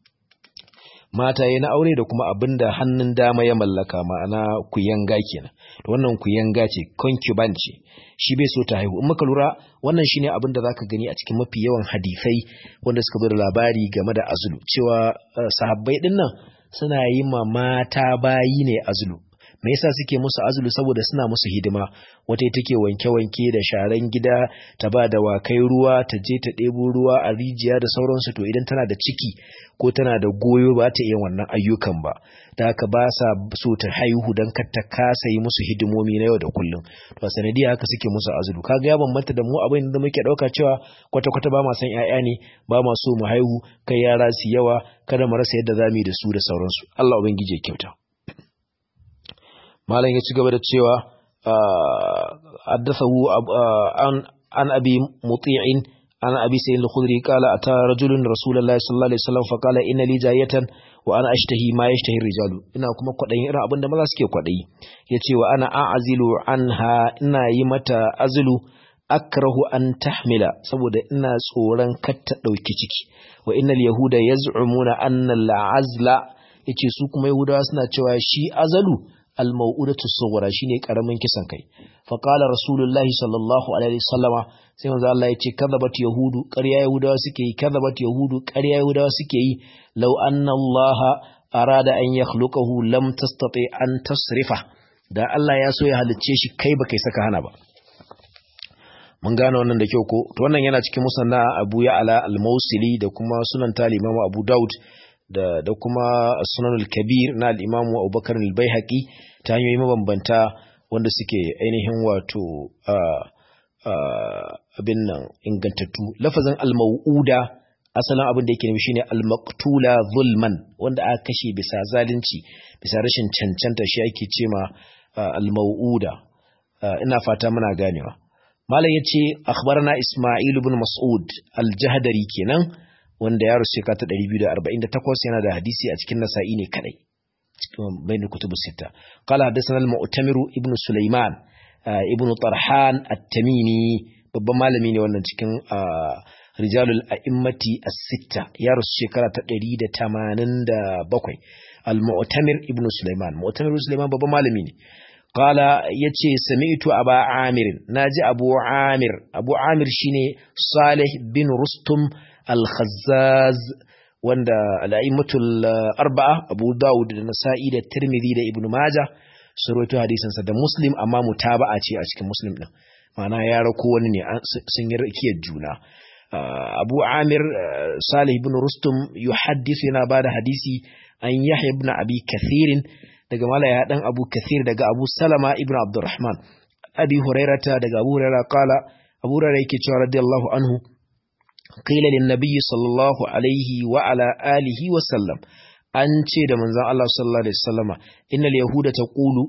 mataye na aure da kuma abinda hannun dama ya mallaka ma'ana kuyanga kenan to wannan kuyanga ce concubine ce shi bai so ta haihu in muka lura wannan shine abin da zaka gani a cikin mafi yawan hadisai wanda suka zo da labari game da azulu cewa sahabbai dinnan suna yi ma mata bayi ne azulu me yasa suke musu azulu saboda suna musu hidima wata take wanke-wanke da sharan gida ta ba da wakai ruwa ta je ta ɗebo ruwa a rijiya da sauransu to idan tana da ciki ko tana da goyo ba ta iya wannan ayyukan ba da haka ba sa so ta haihu don kar ta kasa yi musu hidimomi na yau da kullum to a sanadiyar haka suke musu azulu kaga ya bambanta da mu abin da muke ɗauka cewa kwata-kwata ba ma san 'ya'ya ne ba ma so mu haihu kai yara su yawa kada mu rasa yadda za mu yi da su da sauransu Allah ubangiji ya kyauta malam ya ci gaba da cewa haddathahu an abi muti'in an abi sayyid al-khudri qala ata rajulun rasulullahi sallallahu alaihi wasallam fa qala inna li jayatan wa ana ashtahi ma yashtahi rijalu ina kuma kwadayin irin abin da maza suke kwadayi yace wa ana a'zilu anha ina yi mata azlu akrahu an tahmila saboda ina tsoron kar ta dauki ciki wa innal yahuda yaz'umuna anna al-azla yace su kuma yahudawa suna cewa shi azalu al-mau'udatu sughra shine karamin kisan kai fa qala rasulullahi sallallahu alaihi wasallama sai manzo Allah yace kadhabat yahudu ƙarya yahudawa suke yi kadhabat yahudu ƙarya yahudawa suke yi law anna Allah arada an yakhluqahu lam tastati an tasrifa da Allah ya so ya halicce shi kai ba kai saka hana ba mun gane wannan da kyau ko to wannan yana cikin musanna Abu Ya'la al-Mawsili da kuma sunan Imam Abu Daud da da kuma sunanul kabir na al-imamu abubakar al-baihaqi ta hanyoyi mabambanta wanda suke ainihin wato abin nan ingantattu lafazin al-mau'uda asalin abin da yake nufi shine al-maqtula zulman wanda aka kashe bisa zalunci bisa rashin cancanta shi ake cema al-mau'uda ina fata muna ganewa malam yace akhbarana isma'il ibn mas'ud al-jahdari kenan wanda ya rusu ta 248 yana da hadisi a cikin nasa'i ne kadai bain kutubu sita qala hadathana al-mu'tamiru ibn sulaiman ibn tarhan at-tamimi babban malami ne wannan cikin rijalul a'immati as-sitta ya rusu shekara ta 187 al-mu'tamir ibn sulaiman mu'tamir ibn sulaiman babban malami ne qala yace sami'tu aba amir naji abu amir abu amir shine salih bin rustum al-khazzaz wanda al'aimatul arba'a abu dawud da nasa'i da tirmidhi da ibnu maja su rawaito hadisinsa da muslim amma mutaba'a ce a cikin muslim din ma'ana ya rako wani ne sun yi rakiyar juna abu amir salih ibn rustum yuhaddithu yana bada hadisi an yahya ibn abi kathirin daga malaya dan abu kathir daga abu salama ibn abdurrahman abi hurairata daga abu hurairah qala abu hurairah yake cewa radiyallahu anhu qila lin nabiy sallallahu alaihi wa ala alihi wa sallam an ce da manzon Allah sallallahu alaihi wasallama innal yahuda taqulu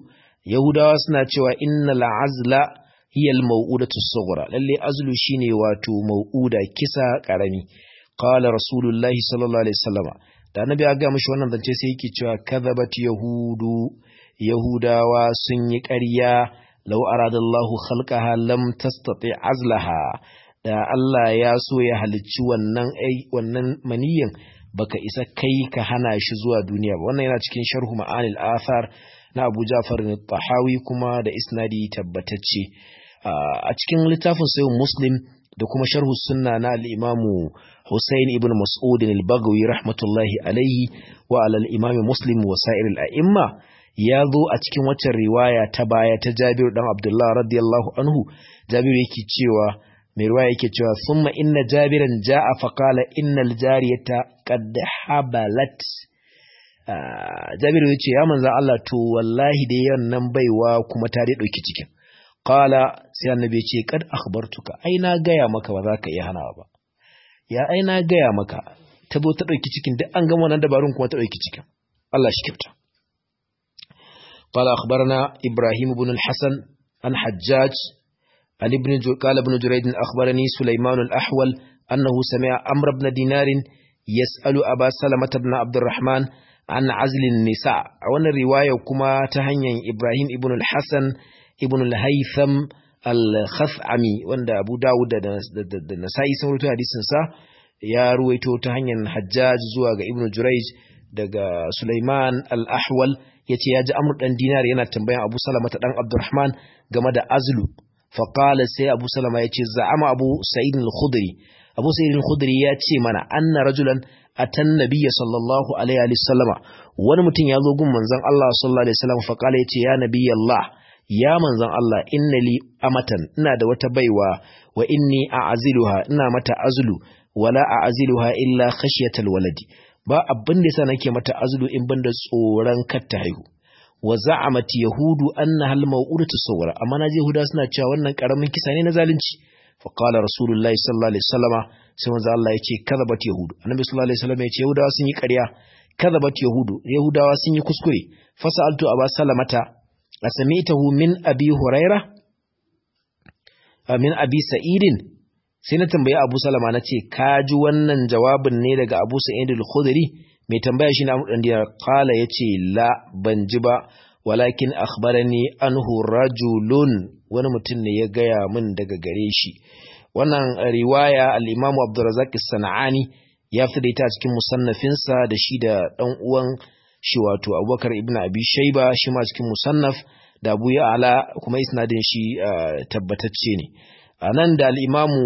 yahudawa suna cewa innal azla hiya al mau'udatu sughra lalle azlu shine wato mau'uda kisa karami qala rasulullahi sallallahu alaihi wasallama da annabi ya ga mishi wannan zance sai yake cewa kadhabat yahudu yahudawa sun yi ƙarya law aradallahu khalqaha lam tastati azlaha da Allah ya so ya halicci wannan wannan maniyin baka isa kai ka hana shi zuwa duniya ba wannan yana cikin sharhu ma'anil athar na Abu Ja'far al-Tahawi kuma da isnadi tabbatacce a cikin littafin sayyid Muslim da kuma sharhu sunna na al-Imam Hussein ibn Mas'ud al-Baghawi rahmatullahi alayhi wa ala al-Imam Muslim wa sa'ir al-a'imma ya zo a cikin waccan riwaya ta baya ta Jabir dan Abdullah radiyallahu anhu Jabir yake cewa mai ruwa yake cewa summa inna jabiran ja'a faqala innal jariyata qad habalat jabiru yace ya manzo Allah to wallahi dai yannan baiwa kuma ta dai dauki cikin qala sai annabi yace kad akhbartuka ai na gaya maka ba za ka iya hanawa ba ya ai na gaya maka ta zo ta dauki cikin duk an gama wannan dabarun kuma ta dauki cikin Allah shi kyauta قال أخبرنا إبراهيم بن الحسن عن حجاج عن ابن قال ابن جريد أخبرني سليمان الأحول أنه سمع أمر بن دينار يسأل أبا سلمة بن عبد الرحمن عن عزل النساء وانا الرواية كما تهني إبراهيم ابن الحسن ابن الهيثم الخثعمي وانا أبو داود نسائي سمرتو حديث نساء يا رويتو تهني حجاج زواج ابن جريج daga Sulaiman al-Ahwal yace ya ji Amr dan Dinar yana tambayan Abu Salama ta dan Abdurrahman game da azlu faqala sai Abu Salama yace za'ama Abu Sa'id al-Khudri Abu Sa'id al-Khudri ya ce mana anna rajulan atan nabiyya sallallahu alaihi wa sallama wani mutum ya zo gun manzon Allah sallallahu alaihi wasallam faqala yace ya nabiyallah ya manzon Allah inna li amatan ina da wata baiwa wa inni a'aziluha ina mata azlu wala a'aziluha illa khashyatal waladi ba abin da yasa nake mata azlu in banda tsoron kar ta haihu wa za'amat yahudu anna hal maw'udatu sawra amma naje yahuda suna cewa wannan karamin kisa ne na zalunci fa qala rasulullahi sallallahu alaihi wasallama sai manzo Allah yace kadhabat yahudu annabi sallallahu alaihi wasallam yace yahudawa sun yi ƙarya kadhabat yahudu yahudawa sun yi kuskure fasaltu aba salamata asamitahu min abi huraira min abi sa'idin sai na tambayi Abu Salama na ce ka ji wannan jawabin ne daga Abu Sa'id al-Khudri mai tambaya shi na Abu Dan Dinar qala yace la ban ji ba walakin akhbarani anhu rajulun wani mutum ne ya gaya min daga gare shi wannan riwaya al-Imam Abdurrazzaq as-Sana'ani ya fi da ita cikin musannafinsa da shi da dan uwan shi wato Abubakar ibn Abi Shayba shi ma cikin musannaf da Abu Ya'la kuma isnadin shi tabbatacce ne a nan da al'imamu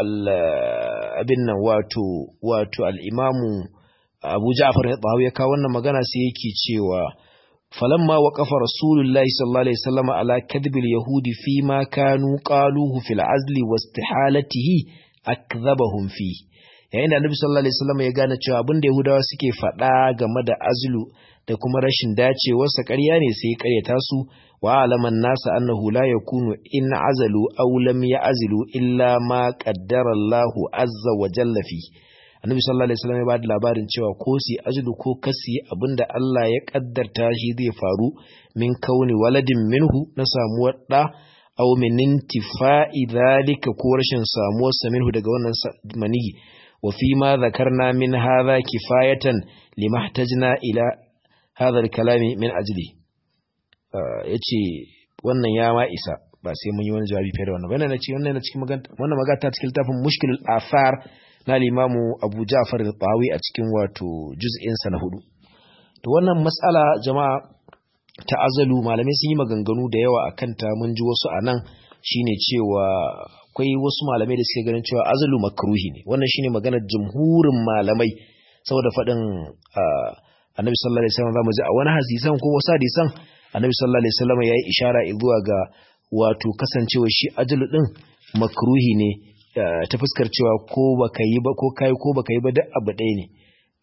abin nan wato wato al'imamu abu ja'far ya tsawo ya kawo wannan magana sai yake cewa falamma wa kafa rasulullahi sallallahu alaihi wasallam ala kadhibil yahudi fi ma kanu qaluhu fil azli wa istihalatihi akdhabahum fi yayin da annabi sallallahu alaihi wasallam ya gane cewa abin da yahudawa suke faɗa game da azlu da kuma rashin dacewarsa ƙarya ne sai ya ƙaryata su وعلم الناس أنه لا يكون إن عزلوا أو لم يعزلوا إلا ما قدر الله عز وجل فيه annabi sallallahu alaihi wasallam ya bada labarin cewa ko si ajlu ko kasi abinda Allah ya kaddarta shi zai faru min kauni waladin minhu na samuwar da aw min intifa'i dhalika ko rashin samuwar sa minhu daga wannan manihi wa fi ma zakarna min hadha kifayatan limahtajna ila hadha al-kalami min ajli ya ce wannan ya ma isa ba sai mun yi wani jawabi fiye da wannan wannan ce wannan na cikin wannan magata cikin littafin mushkilul athar na limamu Abu Ja'far al-Tawi a cikin wato juz'in sa na hudu to wannan mas'ala jama'a ta azalu malamai sun yi maganganu da yawa akan ta mun ji wasu anan shine cewa akwai wasu malamai da suke ganin cewa azalu makruhi ne wannan shine maganar jumhurin malamai saboda faɗin annabi sallallahu alaihi wasallam zamu ji a wani hadisan ko wasu hadisan annabi sallallahu alaihi wasallam yayi ishara zuwa ga wato kasancewa shi ajalu din makruhi ne ta fuskar cewa ko baka yi ba ko kai ko baka yi ba duk abu ɗaya ne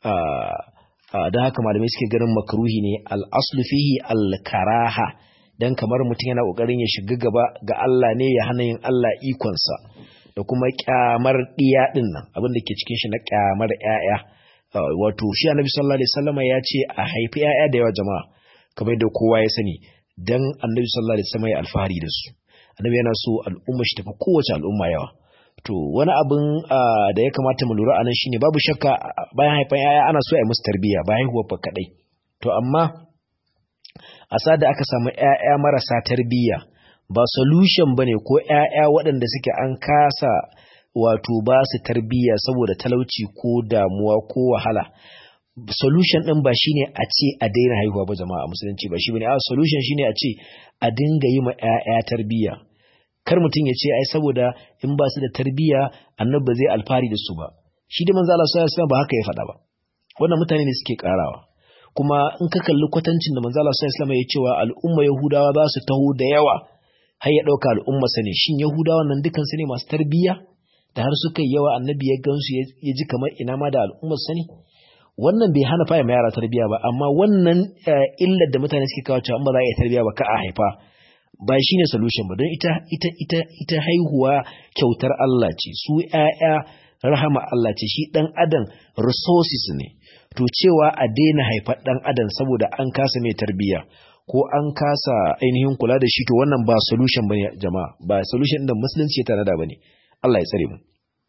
don haka malamai suke ganin makruhi ne al-aslu fihi al-karaha dan kamar mutum yana kokarin ya shiga gaba ga Allah ne ya hana yin Allah ikonsa da kuma kyamar diya din nan abin da ke cikin shi na kyamar ƴaƴa wato shi annabi sallallahu alaihi wasallam ya ce a haifi ƴaƴa da yawa jama'a kamar da kowa ya sani dan annabi sallallahu alaihi wasallam ya alfahari da su annabi yana so al'umma shi tafi kowace al'umma yawa to wani abin da ya kamata mu lura anan shine babu shakka bayan haifan yaya ana so a yi musu tarbiyya bayan haihuwar fa kadai to amma a sada aka samu yaya marasa tarbiyya ba solution bane ko yaya waɗanda suke an kasa wato ba su tarbiyya saboda talauci ko damuwa ko wahala solution din ba shine a ce a daina haihuwa ba jama'a musulunci ba shi bane a solution shine a ce a dinga yi ma yaya tarbiyya kar mutum ya ce ai saboda in ba su da tarbiyya annabi ba zai alfari da su ba shi da manzo Allah sallallahu alaihi wasallam ba haka ya faɗa ba wannan mutane ne suke karawa kuma in ka kalli kwatancin da manzo Allah sallallahu alaihi wasallam ya cewa al'umma yahudawa za su taho da yawa har ya dauka al'umma sane shin yahudawa nan dukan su ne masu tarbiyya da har suka yi yawa annabi ya gansu ya ji kamar ina ma da al'ummar sani wannan bai hana faya yara tarbiyya ba amma wannan illar da mutane suke kawo cewa ba za a yi tarbiyya ba ka a haifa ba shi ne solution ba don ita ita ita ita haihuwa kyautar Allah ce su ƴaƴa rahama Allah ce shi dan adam resources ne to cewa a daina haifar dan adam saboda an kasa mai tarbiyya ko an kasa ainihin kula da shi to wannan ba solution bane jama'a ba solution da musulunci ya tanada bane Allah ya tsare mu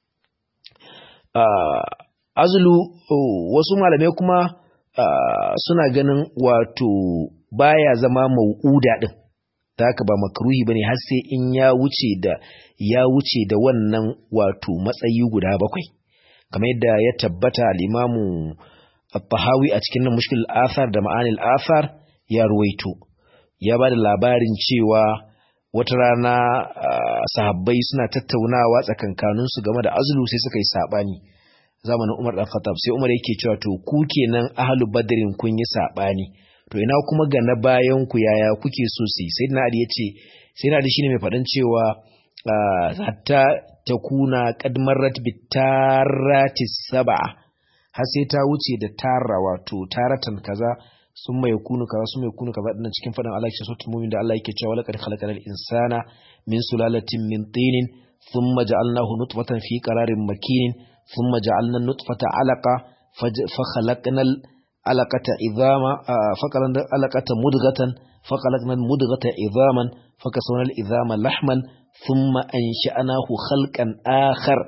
azulu wasu malamai kuma suna ganin wato baya zama mau'uda din ta haka ba makruhi bane har sai in ya wuce da ya wuce da wannan wato matsayi guda bakwai kamar yadda ya tabbata al-imamu at-tahawi a cikin mushkil athar da ma'anil athar ya ruwaito ya ba da labarin cewa wata rana sahabbai suna tattaunawa tsakankaninsu game da azulu sai suka yi sabani zamanin Umar dan Khattab sai Umar yake cewa to ku kenan ahlu badrin kun yi sabani to ina kuma ga na bayan ku yaya kuke so su yi sayyidina Ali yace sayyidina Ali shine mai faɗan cewa hatta takuna qad marrat bitarati sab'a har sai ta wuce da tara wato taratan kaza sun mai kunu kaza sun mai kunu kaza dinnan cikin faɗin Allah ke sautul mu'min da Allah yake cewa laqad khalaqal insana min sulalatin min tinin thumma ja'alnahu nutfatan fi qararin makinin ثم جعلنا النطفة علقة فخلقنا العلقة عظاما فخلقنا العلقة مدغة فخلقنا المدغة عظاما فكسونا العظام لحما ثم أنشأناه خلقا آخر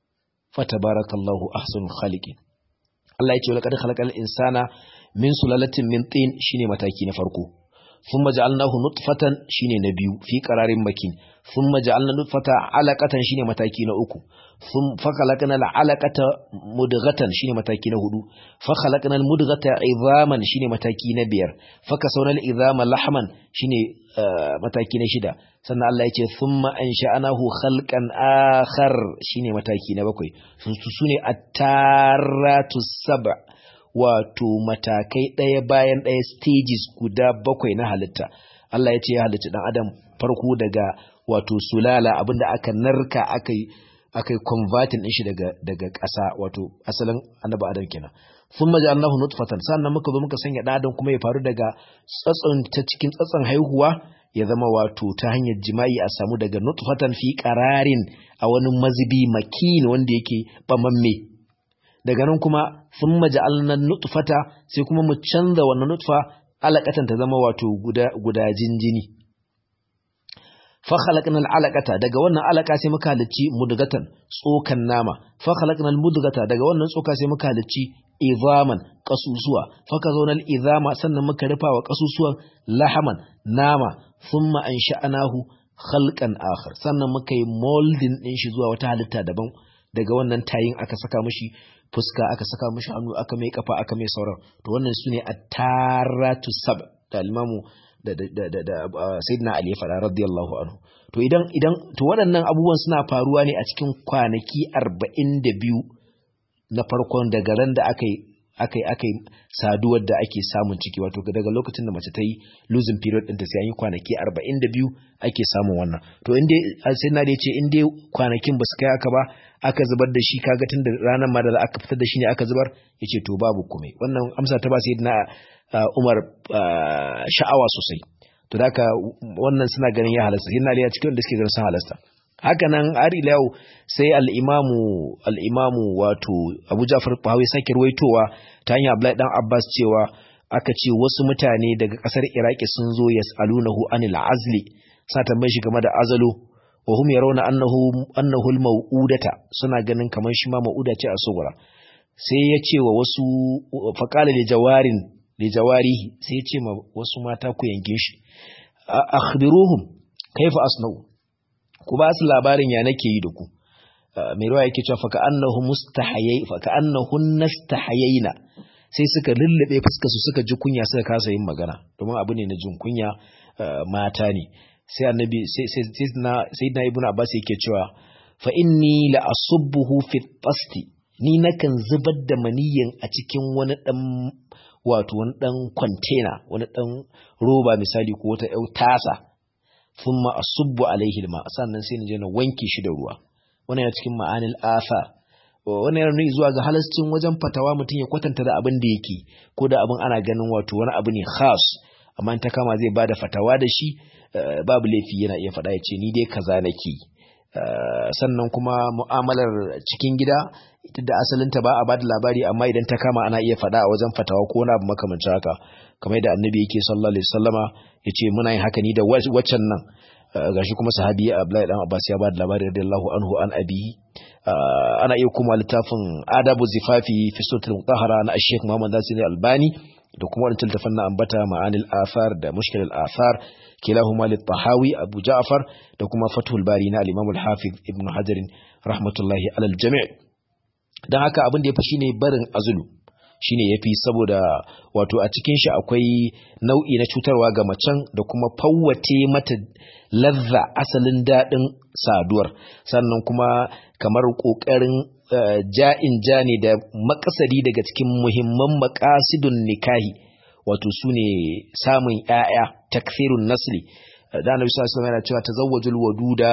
فتبارك الله أحسن الخالقين Allah ya ce wa laqad khalaqal insana min sulalatin min tin shine mataki na farko thumma ja'alnahu nutfatan shine na biyu fi qararin makin thumma ja'alna nutfata alaqatan shine mataki na uku thum fa khalaqna al'alaqata mudghatan shine mataki na hudu fa khalaqna al-mudghata 'idhaman shine mataki na biyar fa kasawna al-'idhama lahman shine mataki na shida sannan Allah ya ce thumma ansha'nahu khalqan akhar shine mataki na bakwai su sune at-taratu sab' wato matakai ɗaya bayan ɗaya stages guda bakwai na halitta Allah ya ce ya halicci dan adam farko daga wato sulala abinda aka narka aka yi aka yi converting din shi daga daga ƙasa wato asalin annabi adam kenan sun maji Allahu nutfatan sannan muka zo muka sanya dan adam kuma ya faru daga tsatson ta cikin tsatson haihuwa ya zama wato ta hanyar jima'i a samu daga nutfatan fi qararin a wani mazibi makin wanda yake bamamme daga nan kuma sun maja'alna nutfata sai kuma mu canza wannan nutfa alaƙatan ta zama wato guda jinjini fa khalaqna al'alaqata daga wannan alaka sai muka halicci mudgatan tsokan nama fa khalaqna al-mudgata daga wannan tsoka sai muka halicci izaman kasusuwa fa kazawna al-izama sannan muka rufa wa kasusuwan lahaman nama thumma ansha'nahu khalqan akhar sannan muka yi molding din shi zuwa wata halitta daban daga wannan tayin aka saka mishi fuska aka saka mishi hannu aka mai kafa aka mai sauran to wannan sune at-taratu sab da al-imamu da da da da sayyidina ali ya fada radiyallahu anhu to idan idan to waɗannan abubuwan suna faruwa ne a cikin kwanaki 42 na farkon daga ran da aka yi aka yi aka yi saduwar da ake samun ciki wato daga lokacin da mace ta yi losing period ɗinta sai an yi kwanaki 42 ake samun wannan to inda sai na da ya ce in dai kwanakin ba su kai aka ba aka zubar da shi kaga tun da ranar ma da aka fitar da shi ne aka zubar ya ce to babu komai wannan amsa ta ba sai na umar sha'awa sosai to da wannan suna ganin ya halasta sai na da ya cikin da suke ganin sun halasta haka nan har ila yau sai al'imamu al'imamu wato abu jafar bahawi sake ruwaitowa ta hanyar abdullahi dan abbas cewa aka ce wasu mutane daga ƙasar iraki sun zo yas'alunahu anil azli sa tambaye shi game da azalo wa hum yarawna annahu annahu al-mau'udata suna ganin kamar shi ma mau'uda ce a sugura sai ya ce wa wasu faqala li jawarin li jawarihi sai ya ce ma wasu mata ku yanke shi akhbiruhum kaifa asna'u ku ba su labarin ya nake yi da ku mai ruwa yake cewa faka annahu mustahayai faka annahu nastahayaina sai suka lullube fuskar su suka ji kunya suka kasa yin magana domin abu ne na jin kunya mata ne sai annabi sai sai sayyidina ibnu abbas yake cewa fa inni la asubbuhu fi tasti ni nakan zubar da maniyin a cikin wani dan wato wani dan container wani dan roba misali ko wata yau tasa thumma asubbu alaihi alma sannan sai na je na wanke shi da ruwa wannan ya cikin ma'anil afa wannan yana nuni zuwa ga halascin wajen fatawa mutum ya kwatanta da abin da yake ko da abin ana ganin wato wani abu ne khas amma in ta kama zai bada fatawa da shi babu laifi yana iya faɗa ya ce ni dai kaza nake sannan kuma mu'amalar cikin gida ita da asalinta ba a bada labari amma idan ta kama ana iya faɗa a wajen fatawa ko wani abu makamancin haka kamar da annabi yake sallallahu alaihi wasallama yace muna yin haka ni da waccan nan gashi kuma sahabi Abdullahi dan Abbas ya ba da labari radiyallahu anhu an abi ana iya kuma littafin adabu zifafi fi sutul mutahhara na Sheikh Muhammad Nasir Albani da kuma wannan littafin na ambata ma'anil athar da mushkil al athar kilahuma lit tahawi Abu Ja'far da kuma Fathul Bari na al-Imam al-Hafiz Ibn Hajar rahmatullahi alal jami' dan haka abin da yafi shine barin azulu shine yafi saboda wato a cikin shi akwai nau'i na cutarwa ga macen da kuma fawwace mata lazza asalin daɗin saduwar sannan kuma kamar ƙoƙarin ja'in ja ne da makasari daga cikin muhimman makasidun nikahi wato su ne samun ‘ya'ya takfirun nasli da annabi sallallahu alaihi yana cewa tazawwajul waduda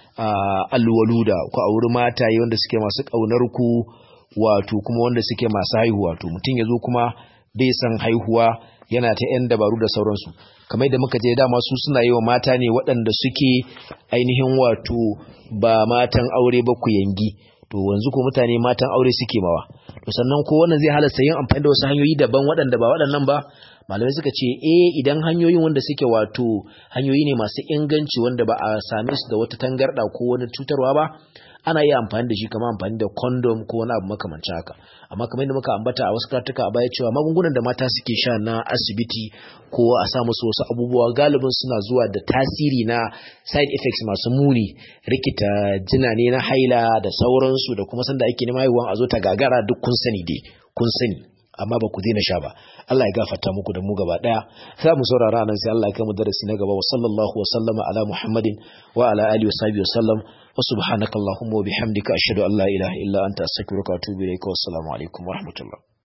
alwaluda ku auri mataye wanda suke masu ƙaunar ku wato kuma wanda suke masu haihuwa to mutum ya zo kuma bai san haihuwa yana ta ‘yan dabaru da sauransu kamar da muka je dama su suna yi wa mata ne waɗanda suke ainihin wato ba matan aure ba ku yangi to wanzu ko mutane matan aure suke mawa to sannan ko wannan zai halasta yin amfani da wasu hanyoyi daban waɗanda ba waɗannan ba malamai suka ce eh idan hanyoyin wanda suke wato hanyoyi ne masu inganci wanda ba a same su da wata tangarɗa ko wani cutarwa ba ana iya amfani da shi kamar amfani da condom ko wani abu makamancin haka amma kamar yadda muka ambata a wasu karatuka a baya cewa magungunan da mata suke sha na asibiti ko a sa musu wasu abubuwa galibin suna zuwa da tasiri na side effects masu muni rikita jina ne na haila da sauransu da kuma sanda ake neman haihuwa a zo ta gagara duk kun sani dai kun sani amma ba ku daina sha ba Allah ya gafarta muku da mu gaba daya za mu saurara nan sai Allah ya kai mu darasi na gaba wa sallallahu wa sallama ala muhammadin wa ala alihi wa sahbihi wa sallam wa subhanakallahumma wa bihamdika ashhadu an la ilaha illa anta astaghfiruka wa atubu ilaika wa assalamu alaikum wa rahmatullah